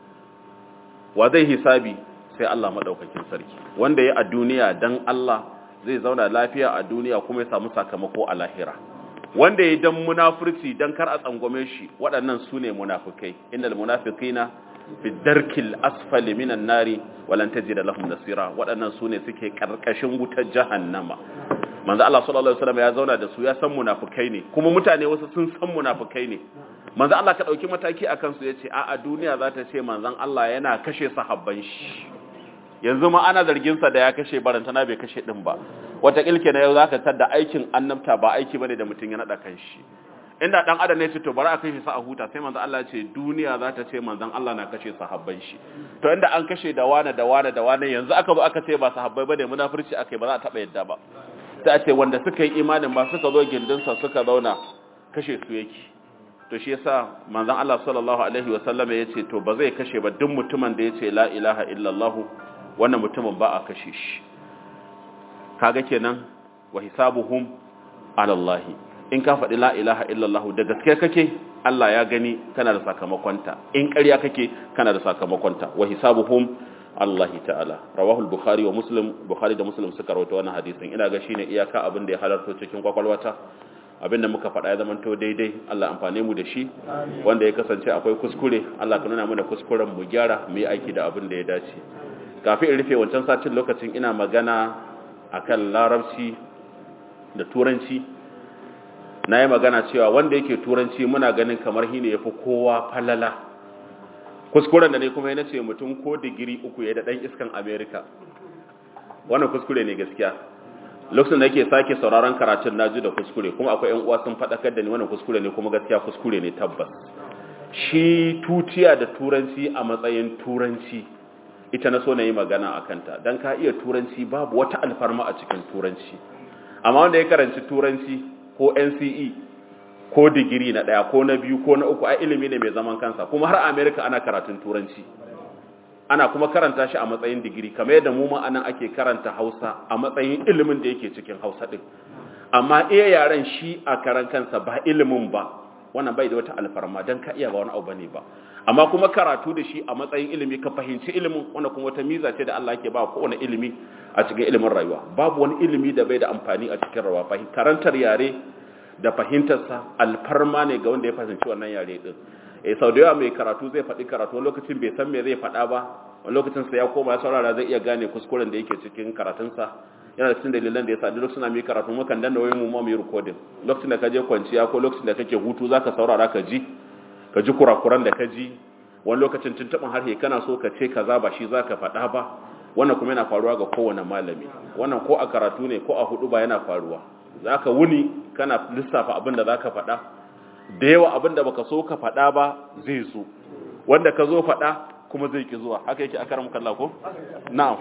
wa zai hisabi sai Allah madaukakin sarki wanda ya a duniya dan Allah zai zauna lafiya a duniya kuma ya samu sakamako a lahira wanda ya dan munafurci dan kar a tsangwame shi waɗannan su ne munafukai innal munafiqina fi darkil asfali minan nari walan tajid lahum nasira waɗannan su ne suke karkashin wutar jahannama manzo Allah sallallahu alaihi wasallam ya zauna da su ya san munafukai ne kuma mutane wasu sun san munafukai ne manzo Allah ka dauki mataki akan su yace a a duniya za ta ce manzon Allah yana kashe sahabban shi yanzu ma ana zargin sa da ya kashe barantana bai kashe din ba wata kilke na yau zaka tada aikin annabta ba aiki bane da mutun ya nada kanshi inda dan adam ne ce to bari a kashe sa a huta sai manzo Allah ya ce duniya za ta ce manzon Allah na kashe sahabban shi to inda an kashe da wane da wane da wane yanzu aka zo aka ce ba sahabbai bane munafurci akai ba za a taba yadda ba sai a ce wanda suka yi imanin ba suka zo gindinsa suka zauna kashe su yake to shi yasa manzon Allah sallallahu alaihi wasallam ya ce to ba zai kashe ba duk mutumin da ya ce la ilaha illallah wannan mutumin ba a kashe shi kaga kenan wa hisabuhum ala Allah in ka faɗi la ilaha illallah da gaske kake Allah ya gani kana da sakamakonta in ƙarya kake kana da sakamakonta wa hisabuhum Allah ta'ala rawahu al-bukhari wa muslim bukhari da muslim suka rawaito wannan hadisin ina ga shine iyaka abin da ya halarto cikin kwakwalwata abinda muka faɗa ya zama to daidai Allah amfane mu da shi wanda ya kasance akwai kuskure Allah ka nuna mana kuskuren mu gyara mu yi aiki da abin da ya dace kafin in rufe wancan satin lokacin ina magana akan larabci da turanci na yi magana cewa wanda yake turanci muna ganin kamar hine ya fi kowa falala kuskuren da ne kuma yana ce mutum ko digiri uku ya da ɗan iskan amerika wannan kuskure ne gaskiya lokacin da yake sake sauraron karatun naji da kuskure kuma akwai yan uwa sun faɗakar da ni wannan kuskure ne kuma gaskiya kuskure ne tabbas shi tutiya da turanci a matsayin turanci ita na so na yi magana a kanta don ka iya turanci babu wata alfarma a cikin turanci amma wanda ya karanci turanci ko nce ko digiri na ɗaya ko na biyu ko na uku a ilimi ne mai zaman kansa kuma har amerika ana karatun turanci ana kuma karanta shi a matsayin digiri kamar yadda mu ma anan ake karanta Hausa a matsayin ilimin da yake cikin Hausa din amma iya yaren shi a karan kansa ba ilimin ba wannan bai da wata alfarma dan ka iya ba wani abu bane ba amma kuma karatu da shi a matsayin ilimi ka fahimci ilimin wannan kuma wata miza ce da Allah yake ba kowane ilimi a cikin ilimin rayuwa babu wani ilimi da bai da amfani a cikin rayuwa karantar yare da fahimtarsa alfarma ne ga wanda ya fahimci wannan yare din eh sau da yawa mai karatu zai faɗi karatu wani lokacin bai san me zai faɗa ba wani lokacin sa ya koma ya saurara zai iya gane kuskuren da yake cikin karatunsa yana da cikin dalilan da ya sa duk suna mai karatu mukan danna wayoyin mu ma mu yi recording lokacin da ka je kwanciya ko lokacin da kake hutu zaka saurara ka ji ka ji kurakuran da ka ji wani lokacin tuntuɓin harshe kana so ka ce kaza ba shi zaka faɗa ba wannan kuma yana faruwa ga kowane malami wannan ko a karatu ne ko a hudu ba yana faruwa zaka wuni kana lissafa abin da zaka faɗa da yawa abin da baka so ka faɗa ba zai zo wanda ka zo faɗa kuma zai ki zuwa haka yake a karam kalla ko na'am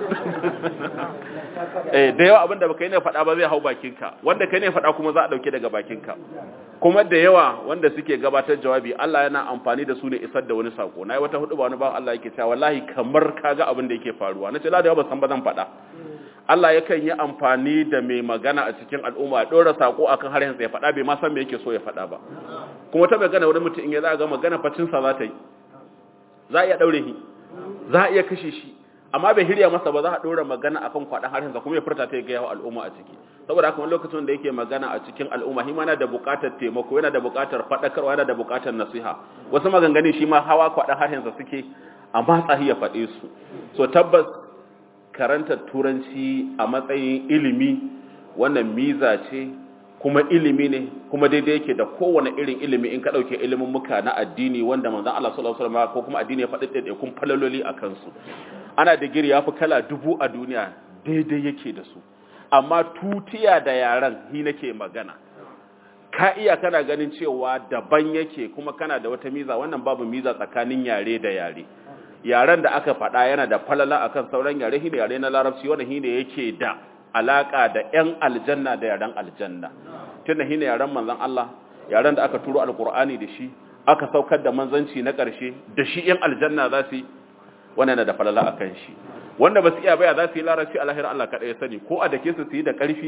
eh da yawa abin da baka yi ne faɗa ba zai hau bakinka wanda kai ne faɗa kuma za a dauke daga bakinka kuma da yawa wanda suke gabatar jawabi Allah yana amfani da su ne isar da wani sako nayi wata hudu ba wani ba Allah yake cewa wallahi kamar kaga abin da yake faruwa nace la da yawa ban san ba zan faɗa Allah yakan yi amfani da mai magana a cikin al'umma ya ɗora saƙo a kan harshensa ya faɗa bai ma san me yake so ya faɗa ba kuma ta magana wani mutum in ya za ga magana facinsa za ta yi za a iya ɗaure shi za a iya kashe shi amma bai hirya masa ba za a ɗora magana a kan kwaɗan harshensa kuma ya furta ta ya gaya wa al'umma a ciki saboda haka wani lokacin da yake magana a cikin al'umma shi ma yana da buƙatar taimako yana da buƙatar faɗakarwa yana da buƙatar nasiha wasu maganganun shi ma hawa kwaɗan harshensa suke amma tsahi ya faɗe su so tabbas karantar turanci a matsayin ilimi wannan miza ce kuma ilimi ne kuma daidai yake da kowane irin ilimi in ka ɗauke ilimin muka na addini wanda manzan Allah sallallahu alaihi wasallam ko kuma addini ya faɗi ɗaiɗaikun falaloli a kansu ana digiri ya fi kala dubu a duniya daidai yake da su amma tutiya da yaran hi nake magana ka iya kana ganin cewa daban yake kuma kana da wata miza wannan babu miza tsakanin yare da yare yaren da aka faɗa yana da falala akan sauran yare shine yare na larabci wanda shine yake da alaka da ƴan aljanna da yaren aljanna tunda shine yaren manzon Allah yaren da aka turo alqur'ani da shi aka saukar da manzanci na ƙarshe da shi ƴan aljanna za su wannan yana da falala akan shi wanda ba su iya baya za su yi larabci a lahira Allah kaɗai ya sani ko a dake su su yi da ƙarfi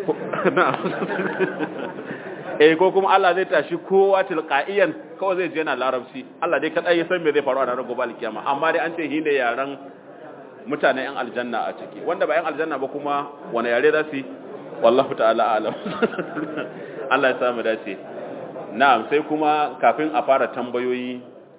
eh ko kuma Allah zai tashi kowa tilqa'iyan kawai zai je yana larabci Allah dai kadai ya san me zai faru a ranar gobe alkiyama amma dai an ce shi ne yaran mutanen yan aljanna a ciki wanda ba yan aljanna ba kuma wani yare za su wallahu ta'ala alam Allah ya samu dace na'am sai kuma kafin a fara tambayoyi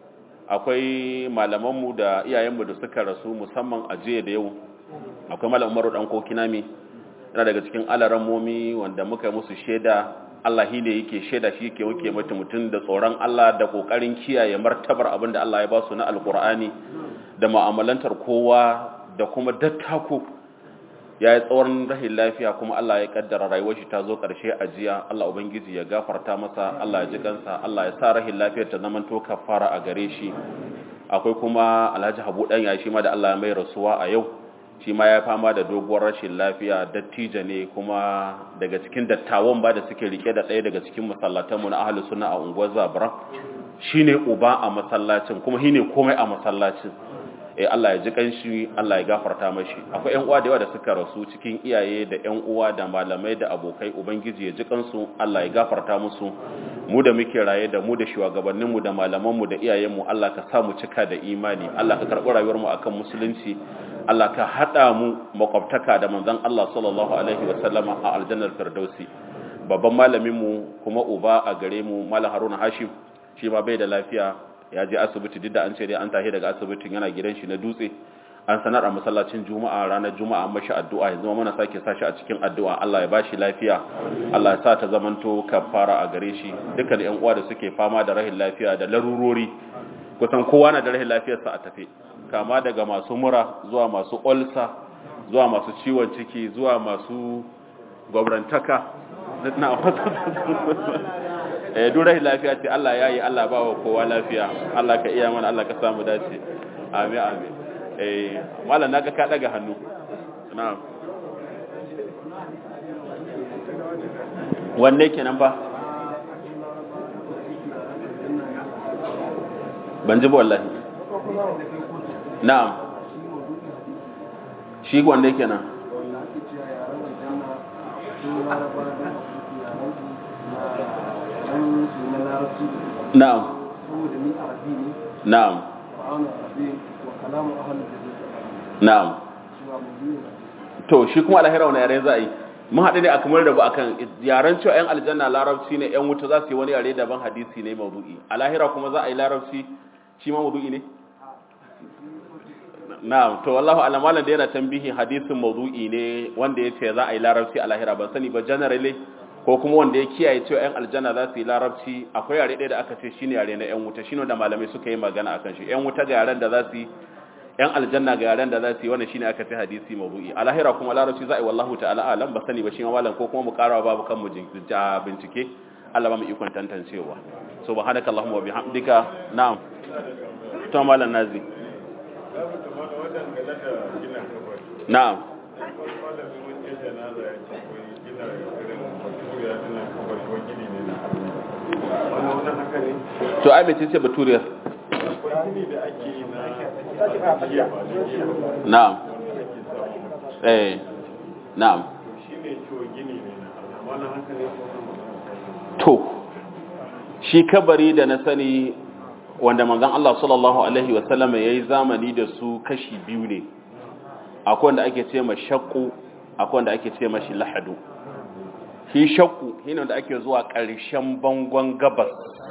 akwai malamanmu da iyayenmu da suka rasu musamman a jiya da yau akwai malam Umaru dan Kokinami yana daga cikin alarammomi wanda muka musu shaida Allah shi ne yake shaida shi ke wuke mata mutum da tsoron Allah da kokarin kiyaye martabar abin da Allah ya ba su na alkur'ani da mu'amalantar kowa da kuma dattako ya yi tsawon rahin lafiya kuma Allah ya kaddara rayuwar shi ta zo ƙarshe a jiya Allah ubangiji ya gafarta masa Allah ya ji kansa Allah ya sa rahin lafiyar ta zaman to kafara a gare shi akwai kuma Alhaji Habu dan ya shi ma da Allah ya mai rasuwa a yau shi ma ya fama da doguwar rashin lafiya dattijo ne kuma daga cikin dattawan ba da suke rike da ɗaya daga cikin masallatanmu na ahalus sunna a unguwar Zabra shine uba a masallacin kuma shine komai a masallacin eh Allah ya ji kanshi Allah ya gafarta mashi akwai ƴan uwa da yawa da suka rasu cikin iyaye da ƴan uwa da malamai da abokai ubangiji ya ji kansu Allah ya gafarta musu mu da muke raye da mu da shugabannin mu da malaman mu da iyayen mu Allah ka sa mu cika da imani Allah ka karɓi rayuwar mu akan musulunci Allah ka hada mu makwabtaka da manzon Allah sallallahu alaihi wa sallama a aljannar firdausi babban malamin mu kuma uba a gare mu malam Haruna Hashim shi ma bai da lafiya ya je asibiti duk da an ce dai an tashi daga asibitin yana gidan shi na dutse an sanar a masallacin juma'a ranar juma'a mashi addu'a yanzu muna sake sashi a cikin addu'a Allah ya bashi lafiya Allah ya sa ta zamanto kafara a gare shi dukkan ƴan uwa da suke fama da rahin lafiya da larurori kusan kowa na da rahin lafiyarsa a tafe kama daga masu mura zuwa masu olsa zuwa masu ciwon ciki zuwa masu gwabrantaka na eh durai lafiya ce Allah yayi Allah ba wa kowa lafiya Allah ka iya mana Allah ka samu dace amin amin eh mallan naga ka daga hannu na'am wanne kenan ba ban ji ba wallahi na'am shi wanda yake nan na'am na'am na'am to shi kuma alahira wani yare za a yi mun haɗu ne a kamar da ba akan yaren cewa 'yan aljanna larabci ne 'yan wuta za su yi wani yare daban hadisi ne maudu'i alahira kuma za a yi larabci shi ma maudu'i ne na'am to wallahu alamalan da yana tambihi hadisin maudu'i ne wanda ya ce za a yi larabci a lahira ban sani ba generally ko kuma wanda ya kiyaye cewa 'yan aljanna za su yi larabci akwai yare ɗaya da aka ce shine yare na 'yan wuta shine da malamai suka yi magana akan shi 'yan wuta ga yaren da za su yi 'yan aljanna ga yaren da za su yi wannan shine aka ce hadisi maudu'i a lahira kuma larabci za a yi wallahu ta'ala alam ba sani ba shi ma malam ko kuma mu karawa babu kan mu bincike Allah ba mu ikon tantancewa subhanakallahumma wa bihamdika na'am to malam nazi na'am to ai mai ce baturiyar na'am eh na'am to shi kabari da na sani wanda manzon Allah sallallahu alaihi wasallam yayi zamani da su kashi biyu ne akwai wanda ake ce ma shakku akwai wanda ake ce mashi lahadu shi shakku shine wanda ake zuwa ƙarshen bangon gabas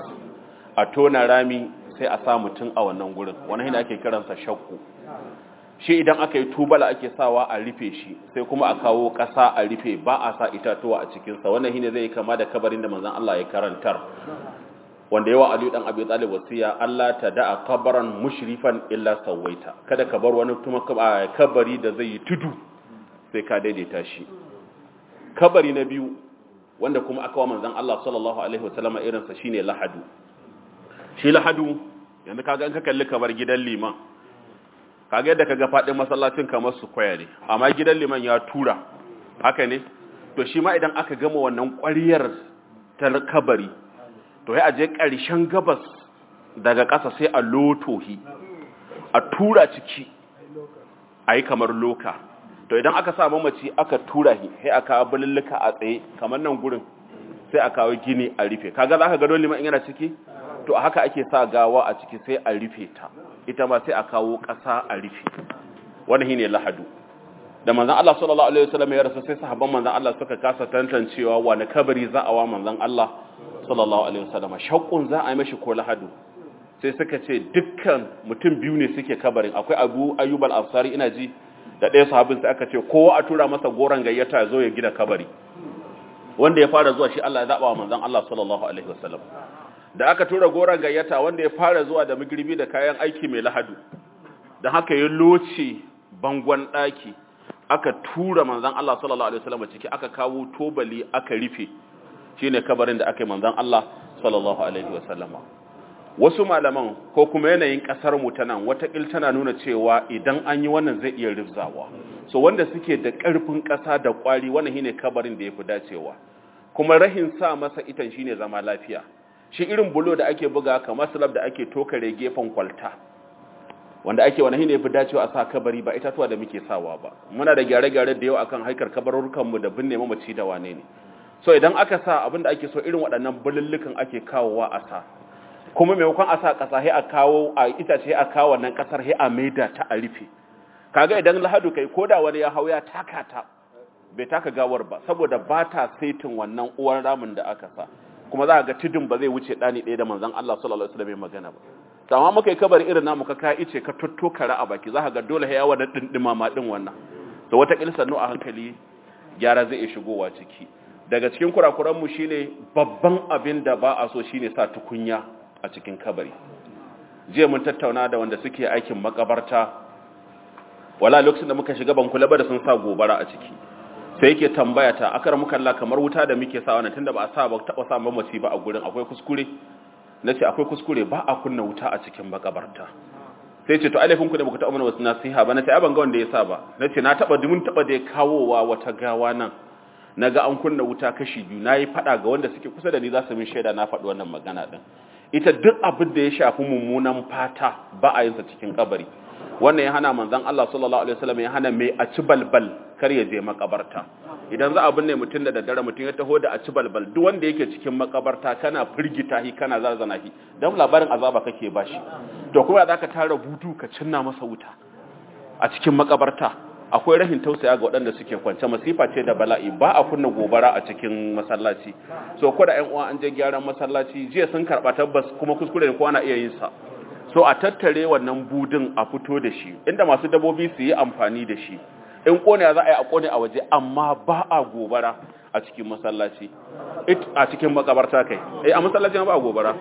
a tona rami sai a sa mutum a wannan gurin wannan shine ake kiransa shakku shi idan aka yi tubala ake sawa a rufe shi sai kuma a kawo ƙasa a rufe ba a sa itatuwa a cikinsa wannan shine zai kama da kabarin da manzon Allah ya karantar wanda yawa Aliyu dan Abi Talib wasiya Allah ta da'a kabaran mushrifan illa sawaita kada ka bar wani kuma kabari da zai yi tudu sai ka daidaita shi kabari na biyu wanda kuma aka wa manzon Allah sallallahu alaihi wasallam irin sa shine lahadu shi lahadu yanzu kaga in ka kalli kamar gidan liman kaga yadda kaga fadin masallacin kamar su kwaya ne amma gidan liman ya tura haka ne to shi ma idan aka gama wannan ƙwariyar ta kabari to sai a je ƙarshen gabas daga ƙasa sai a lotohi a tura ciki a yi kamar loka to idan aka sa mamaci aka tura shi sai aka kawo bululluka a tsaye kamar nan gurin sai a kawo gini a rufe kaga za ka gado liman in yana ciki to haka ake sa gawa a ciki sai a rufe ta ita ma sai a kawo ƙasa a rufe wannan shine lahadu da manzon Allah sallallahu alaihi wasallam ya rasu sai sahabban manzon Allah suka kasa tantancewa wani kabari za a wa manzon Allah sallallahu alaihi wasallam shaqqun za a yi mashi ko lahadu sai suka ce dukkan mutum biyu ne suke kabarin akwai Abu Ayyub al-Ansari ina ji da ɗaya sahabin sai aka ce kowa a tura masa goron gayyata ya zo ya gina kabari wanda ya fara zuwa shi Allah ya zaba wa manzon Allah sallallahu alaihi wasallam da aka tura goron gayyata wanda ya fara zuwa da migirbi da kayan aiki mai lahadu da haka ya loce bangon ɗaki aka tura manzan Allah sallallahu Alaihi wasallam ciki aka kawo tobali aka rufe shi ne kabarin da aka yi manzan Allah sallallahu Alaihi wasallama wasu malaman ko kuma yanayin ƙasar mu ta nan watakil tana nuna cewa idan an yi wannan zai iya rifzawa so wanda suke da ƙarfin ƙasa da ƙwari wannan shine kabarin da ya fi dacewa kuma rahin sa masa itan shine zama lafiya shi irin bulo da ake buga kamar slab da ake tokare gefen kwalta wanda ake wani ne fi dacewa a sa kabari ba itatuwa da muke sawa ba muna da gyare-gyare da yau akan haikar kabarurkanmu da binne mamaci da wane ne so idan aka sa abin da ake so irin waɗannan bulullukan ake kawowa a sa kuma maimakon a sa ƙasa sai a kawo a itace a kawo wannan ƙasar sai a maida ta a rufe kaga idan lahadu kai koda wani ya hau ya taka ta bai taka gawar ba saboda ba ta saitin wannan uwar ramin da aka sa kuma za ga tudun ba zai wuce ɗani ɗaya da manzon Allah sallallahu alaihi wasallam magana ba to amma muka yi kabari irin namu ka kai ice ka totto kara a baki za ka ga dole ya wani dindima ma din wannan to wata kilsa no a hankali gyara zai iya shigowa ciki daga cikin kurakuran mu shine babban abin da ba a so shine sa tukunya a cikin kabari jiya mun tattauna da wanda suke aikin makabarta wala lokacin da muka shiga ban kula ba da sun sa gobara a ciki sai yake tambaya ta akar muka Allah kamar wuta da muke sa wannan tunda ba a sa ba taba sa mamaci ba a gurin akwai kuskure nace akwai kuskure ba a kunna wuta a cikin makabarta sai ce to alifin ku da muka taɓa mana wasu nasiha ba nace ai ban ga wanda ya sa ba nace na taba dumin taba da kawowa wata gawa nan naga an kunna wuta kashi biyu nayi fada ga wanda suke kusa da ni za su min shaida na faɗi wannan magana din ita duk abin da ya shafi mummunan fata ba a yin sa cikin kabari wannan ya hana manzon Allah sallallahu alaihi wasallam ya hana mai a ci balbal kar ya je makabarta idan za a binne mutum da daddare mutum ya taho da a ci balbal duk wanda yake cikin makabarta kana firgita shi kana zarzana shi dan labarin azaba kake bashi to kuma za ka tara butu ka cinna masa wuta a cikin makabarta akwai rahin tausaya ga waɗanda suke kwance masifa ce da bala'i ba a kunna gobara a cikin masallaci so ko da ƴan uwa an je gyaran masallaci jiya sun karɓa tabbas kuma kuskure ne ko ana iya yin sa so a tattare wannan budin a fito da shi inda masu dabobi su yi amfani da shi in kone za a yi a kone a waje amma ba a gobara a cikin masallaci a cikin makabarta kai eh a masallaci ba a gobara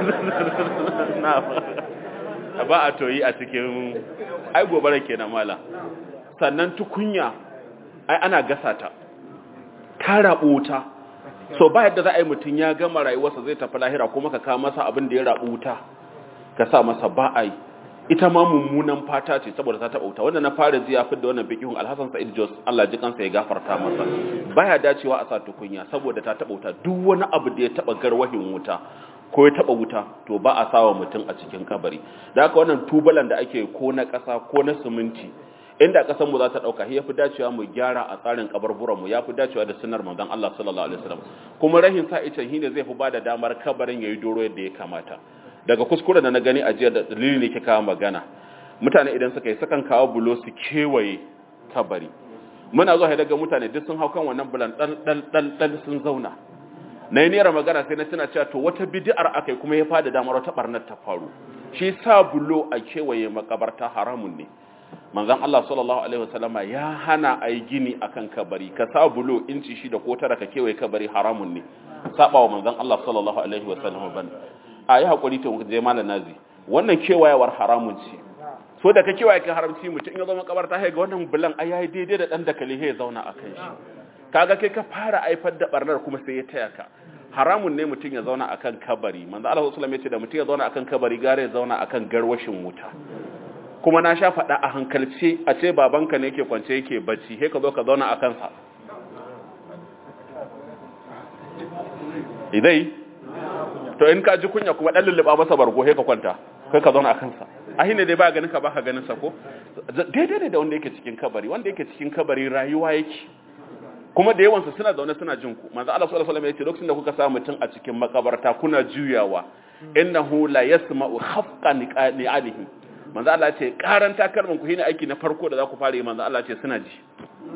ba a toyi a cikin ai gobara kenan mala sannan tukunya ai ana gasa ta ta rabu wuta so ba yadda za a yi mutum ya gama rayuwarsa zai tafi lahira kuma ka kawo masa abin da ya rabu wuta ka sa masa ba a yi ita ma mummunan fata ce saboda ta taɓa wuta wanda na fara ji ya fi da wannan bikihun alhassan sa'id jos allah ji kansa ya gafarta masa baya dacewa a sa tukunya saboda ta taɓa wuta duk wani abu da ya taɓa garwahin wuta ko ya taɓa wuta to ba a sawa mutum a cikin kabari da haka wannan tubalan da ake ko na ƙasa ko na siminti inda ƙasar mu za ta ɗauka ya fi dacewa mu gyara a tsarin kabarburan mu ya fi dacewa da sunar manzon Allah sallallahu alaihi wasallam kuma rahin sa ita shine zai fi ba da damar kabarin yayi doro yadda ya kamata daga kuskure da na gani a jiya da dalili ne ke kawo magana mutane idan suka yi sukan kawo bulo su kewaye kabari muna zuwa daga mutane duk sun hau kan wannan bulan dan dan dan dan sun zauna na yi nera magana sai na tuna cewa to wata bid'ar akai kuma ya fada damar wata barnar ta faru shi sa bulo a kewaye makabarta haramun ne manzon Allah sallallahu alaihi wasallama ya hana ai gini akan kabari ka sa bulo inci shi da ko tara ka kewaye kabari haramun ne saba wa manzon Allah sallallahu alaihi wasallama ban a yi haƙuri ta je malam nazi wannan kewayewar haramun ce so da ka kewaye kan haramci mutum in ya zama kabarta ga wannan bulan ai yayi daidai da dan da kale ya zauna a kan shi kaga kai ka fara aifar da barnar kuma sai ya taya ka haramun ne mutum ya zauna akan kabari manzo Allah sallallahu alaihi wasallam ya ce da mutum ya zauna akan kabari gare ya zauna akan garwashin wuta kuma na sha faɗa a hankalce a ce babanka ne yake kwance yake bacci sai ka zo ka zauna akan sa idai to in ka ji kunya kuma dan lulluba masa bargo sai ka kwanta kai ka zauna a kansa ahi ne dai ba ganin ka ba ka ganin sa ko daidai ne da wanda yake cikin kabari wanda yake cikin kabari rayuwa yake kuma da yawansu suna zaune suna jin ku manzo Allah sallallahu alaihi wasallam yace lokacin da kuka sa mutum a cikin makabarta kuna juyawa innahu la yasma'u khafqa ni'alihi manzo Allah yace karanta kalman ku shine aiki na farko da za ku fara yi manzo Allah yace suna ji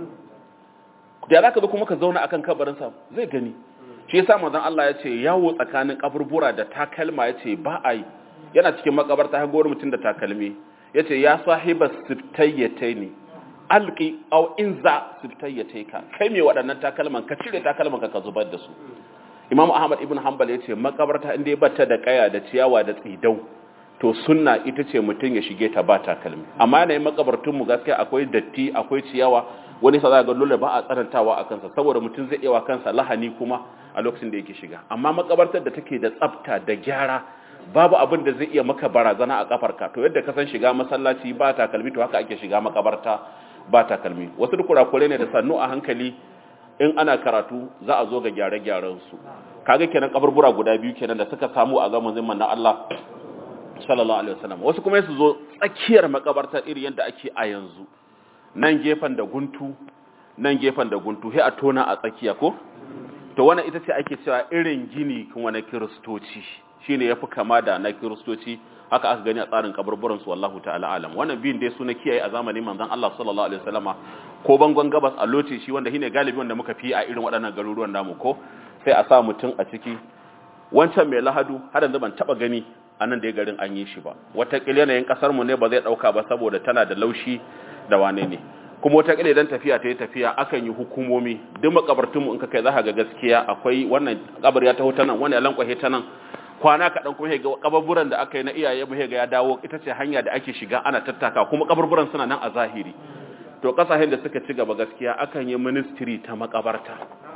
da zaka zo kuma ka zauna akan kabarin sa zai gani shi yasa manzon Allah ya ce yawo tsakanin kaburbura da takalma ya ce ba a yi yana cikin makabarta ya gowar mutum da takalmi ya ce ya sahiba siftayyate ne alki au inza siftayyate ka kai mai waɗannan takalman ka cire takalman ka ka zubar da su imam ahmad ibn hanbal ya ce makabarta inda ya bata da kaya da ciyawa da tsidau to sunna ita ce mutum ya shige ta ba takalmi amma yanayin makabartun mu gaskiya akwai datti akwai ciyawa wani sa za ga dole ba a tsanantawa a kansa saboda mutum zai iya wa kansa lahani kuma a lokacin da yake shiga amma makabartar da take da tsafta da gyara babu abin da zai iya maka barazana a kafarka to yadda ka san shiga masallaci ba takalmi to haka ake shiga makabarta ba takalmi wasu duk kurakure ne da sannu a hankali in ana karatu za a zo ga gyare-gyaren su kaga kenan kaburbura guda biyu kenan da suka samu a zamanin manna Allah sallallahu alaihi wasallam wasu kuma su zo tsakiyar makabartar iri yadda ake a yanzu nan gefen da guntu nan gefen da guntu sai a tona a tsakiya ko to wannan ita ce ake cewa irin gini kuma na kiristoci shine yafi kama da na kiristoci haka aka gani a tsarin kaburburan su wallahu ta'ala alam wannan biyun dai suna kiyaye a zamanin manzon Allah sallallahu alaihi wasallama ko bangon gabas a loce shi wanda shine galibi wanda muka fi a irin waɗannan garuruwan namu ko sai a sa mutum a ciki wancan mai lahadu har yanzu ban taba gani a nan da garin an yi shi ba wata yanayin kasar mu ne ba zai dauka ba saboda tana da laushi da wane ne kuma wata kile dan tafiya ta yi tafiya akan yi hukumomi duk makabartunmu in ka kai za ka ga gaskiya akwai wannan kabar ya taho ta nan wani alankwahe ta nan kwana kaɗan kuma ga kabarburan da aka yi na iyaye mu ga ya dawo ita ce hanya da ake shiga ana tattaka kuma kabarburan suna nan a zahiri to kasashen da suka ci gaba gaskiya akan yi ministry ta makabarta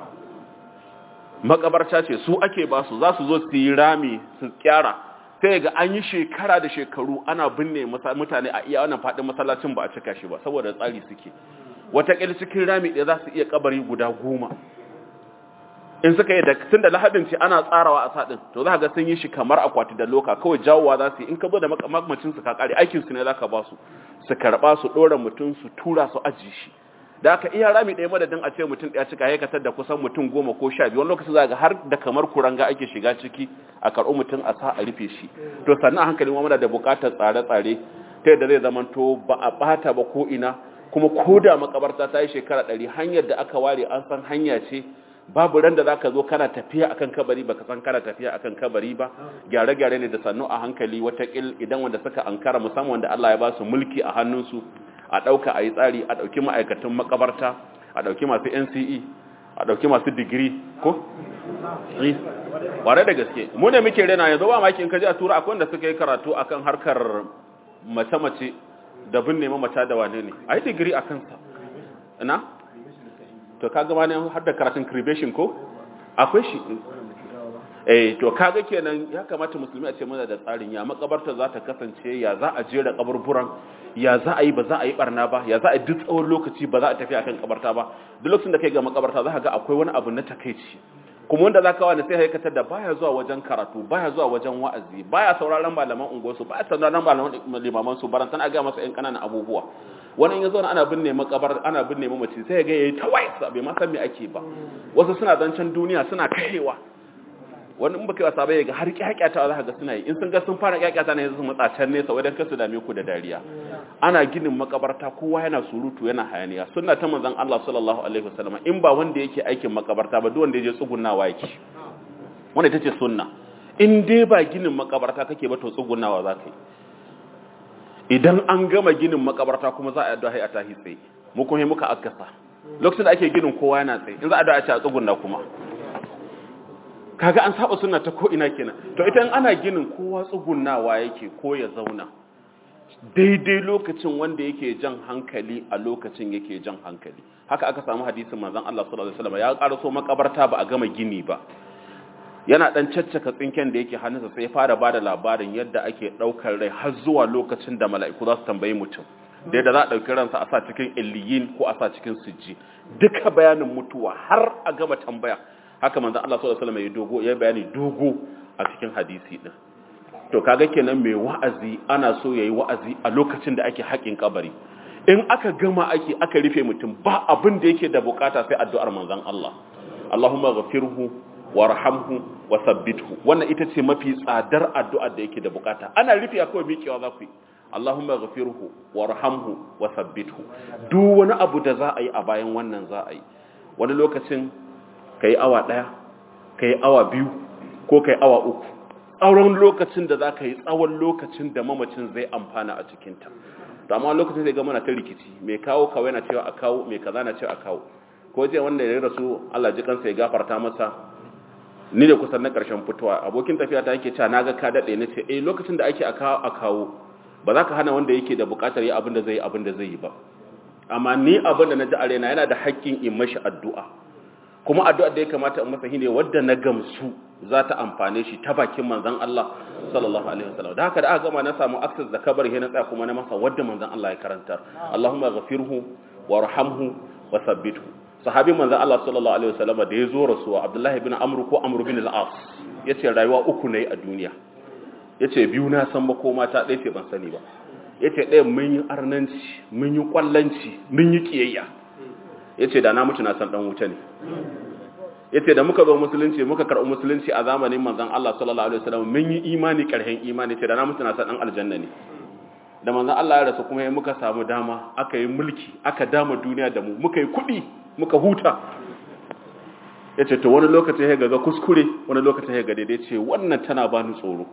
makabarta ce su ake ba su za su zo su yi rami su kyara sai ga an yi shekara da shekaru ana binne mutane a iya wannan faɗin masallacin ba a cika shi ba saboda tsari suke wataƙil cikin rami ɗaya za su iya kabari guda goma in suka yi da tun da lahadin ce ana tsarawa a sadin to za ga sun yi shi kamar akwati da loka kawai jawowa za su yi in ka zo da makamacin su ka kare aikin su ne za ka ba su su karba su dora mutum su tura su aji shi da aka iya rami ɗaya madadin a ce mutum ɗaya cika haikatar da kusan mutum goma ko sha biyu wani lokaci za ga har da kamar kuranga ake shiga ciki a karɓi mutum a sa a rufe shi to sannan a hankali ma muna da buƙatar tsare-tsare ta yadda zai zamanto ba a ɓata ba ko ina kuma ko da makabarta ta yi shekara ɗari hanyar da aka ware an san hanya ce babu ran da zaka zo kana tafiya akan kabari baka san kana tafiya akan kabari ba gyare-gyare ne da sannu a hankali watakil idan wanda suka ankara musamman wanda Allah ya ba su mulki a hannunsu a ɗauka a yi tsari a ɗauki ma'aikatan makabarta a ɗauki masu NCE a ɗauki masu digiri ko? ware da gaske mu ne muke rena yanzu ba maki in kaji a tura akwai wanda suka yi karatu akan harkar mace-mace da binne mamata da wane ne a yi digiri a kansa ina? to kaga ma ne har da karatun cremation ko akwai shi eh to kaga kenan ya kamata musulmi a ce muna da tsarin ya makabarta za ta kasance ya za a jera kaburburan ya za a yi ba za a yi barna ba ya za a duk tsawon lokaci ba za a tafi akan kabarta ba duk lokacin da kai ga makabarta za ka ga akwai wani abu na takeici kuma wanda za ka wani sai haikatar da baya zuwa wajen karatu baya zuwa wajen wa'azi baya sauraron malaman unguwarsu baya sauraron malaman limaman su barantan a ga masa yan kananan abubuwa wani ya zauna ana binne makabar ana binne mamaci sai ya ga yayi tawai bai ma san me ake ba wasu suna zancen duniya suna kaiwa wani in baka wasa bai ga har kyakyata za ka ga suna yi in sun ga sun fara kyakyata ne su matsa can nesa wadan kasu dame ku da dariya ana ginin makabarta kowa yana surutu yana hayaniya sunna ta manzon Allah sallallahu alaihi wasallam in ba wanda yake aikin makabarta ba duk wanda yaje tsugunnawa yake wanda ita ce sunna in dai ba ginin makabarta kake ba to tsugunnawa za ka yi idan an gama ginin makabarta kuma za a yi addu'a a tahi tsaye mu kuma muka akasa lokacin da ake ginin kowa yana tsaye in za a addu'a a ce a tsugunna kuma kaga an saba sunna ta ko ina kenan to ita in ana ginin kowa tsugunnawa yake ko ya zauna daidai lokacin wanda yake jan hankali a lokacin yake jan hankali haka aka samu hadisin manzon Allah sallallahu alaihi wasallam ya karaso makabarta ba a gama gini ba yana dan caccaka tsinken da yake hannunsa sai ya fara bada labarin yadda ake daukar rai har zuwa lokacin da mala'iku za su tambayi mutum da yadda za a dauki ransa a sa cikin illiyin ko a sa cikin sujji duka bayanin mutuwa har a gama tambaya haka manzon Allah sallallahu alaihi wasallam ya dogo ya bayani dogo a cikin hadisi din to kaga kenan mai wa'azi ana so yayi wa'azi a lokacin da ake haƙin kabari in aka gama ake aka rufe mutum ba abin da yake da bukata sai addu'ar manzon Allah Allahumma ghafirhu warhamhu wa sabbithu wannan ita ce mafi tsadar addu'ar da yake da bukata ana rufe akwai miƙewa za ku yi Allahumma ghafirhu warhamhu wa sabbithu duk wani abu da za a yi a bayan wannan za a yi wani lokacin kai awa daya kai awa biyu ko kai awa uku tsawon lokacin da za ka yi tsawon lokacin da mamacin zai amfana a cikinta to amma lokacin zai ga mana ta rikici mai kawo kawai na cewa a kawo mai kaza na cewa a kawo ko je wanda ya rasu Allah ji kansa ya gafarta masa ni da kusan na karshen fitowa abokin tafiya ta yake cewa naga ka dade ne ce eh lokacin da ake a kawo a kawo ba za ka hana wanda yake da bukatar yi abin da zai yi abin da zai yi ba amma ni abin da na ji a raina yana da haƙƙin in mashi addu'a kuma addu'a da ya kamata in masa shine wadda na gamsu za ta amfane shi ta bakin manzon Allah sallallahu alaihi wasallam da haka da aka gama na samu access da kabar he na tsaya kuma na masa wadda manzon Allah ya karantar Allahumma ghafirhu warhamhu wa thabbithu sahabin manzon Allah sallallahu alaihi wasallam da ya zo rasuwa Abdullahi ibn Amr ko Amr bin al-As yace rayuwa uku ne a duniya yace biyu na san ba ko mata ɗaya ce ban sani ba yace ɗaya mun yi arnanci mun yi kwallanci mun yi kiyayya yace da na mutu na san dan wuta ne yace da muka zo musulunci muka karɓi musulunci a zamanin manzon Allah sallallahu alaihi wasallam mun yi imani karhen imani yace da na mutu na san dan aljanna ne da manzon Allah ya rasu kuma muka samu dama aka yi mulki aka dama duniya da mu muka yi kuɗi muka huta yace to wani lokacin ya ga kuskure wani lokacin ya ga daidai ce wannan tana bani tsoro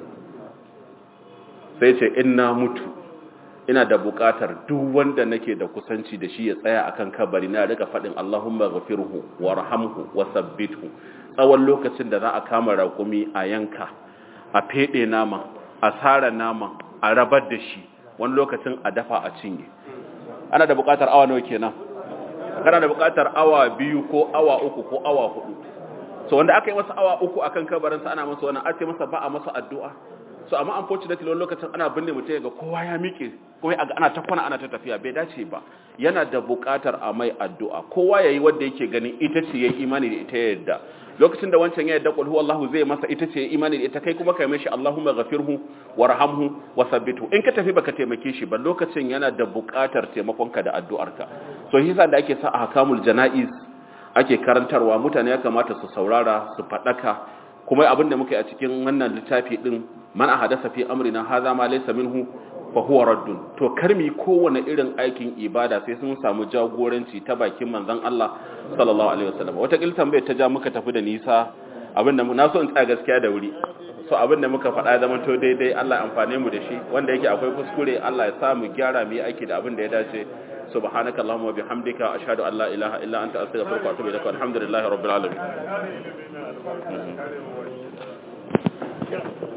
sai ce inna mutu ina da buƙatar duk wanda nake da kusanci da shi ya tsaya akan kabari na rika faɗin Allahumma ghafirhu warhamhu wasabbithu tsawon lokacin da za a kama raƙumi a yanka a fede nama a sara nama a rabar da shi wani lokacin a dafa a cinye ana da buƙatar awa nawa kenan kana da buƙatar awa biyu ko awa uku ko awa hudu so wanda aka yi masa awa uku akan kabarinsa ana masa wannan ake masa ba a masa addu'a so amma unfortunately wani lokacin ana binne mutum ga kowa ya miƙe kuma a ana ta kwana ana ta tafiya bai dace ba yana da buƙatar a mai addu'a kowa yayi wanda yake ganin ita ce yayi imani da ita yadda lokacin da wancan ya yadda qul huwallahu zai masa ita ce imani da ita kai kuma kai mishi Allahumma ghafirhu warhamhu wasabbitu in ka tafi baka taimake shi ba lokacin yana da buƙatar taimakonka da addu'arka so yasa da ake sa a hakamul janaiz ake karantarwa mutane ya kamata su saurara su fadaka kuma abinda muka yi a cikin wannan littafi din man ahadasa fi amrina hadha ma laysa minhu fa huwa raddun to karmi kowane irin aikin ibada sai sun samu jagoranci ta bakin manzon Allah sallallahu alaihi wasallam wata kil tambayar ta ja muka tafi da nisa abinda na so in tsaya gaskiya da wuri so abinda muka faɗa zaman to daidai Allah ya amfane mu da shi wanda yake akwai kuskure Allah ya sa mu gyara mu yi aiki da abin da ya dace subhanaka allahumma bihamdika ashhadu an la ilaha illa anta astaghfiruka wa atubu ilaik alhamdulillahi rabbil alamin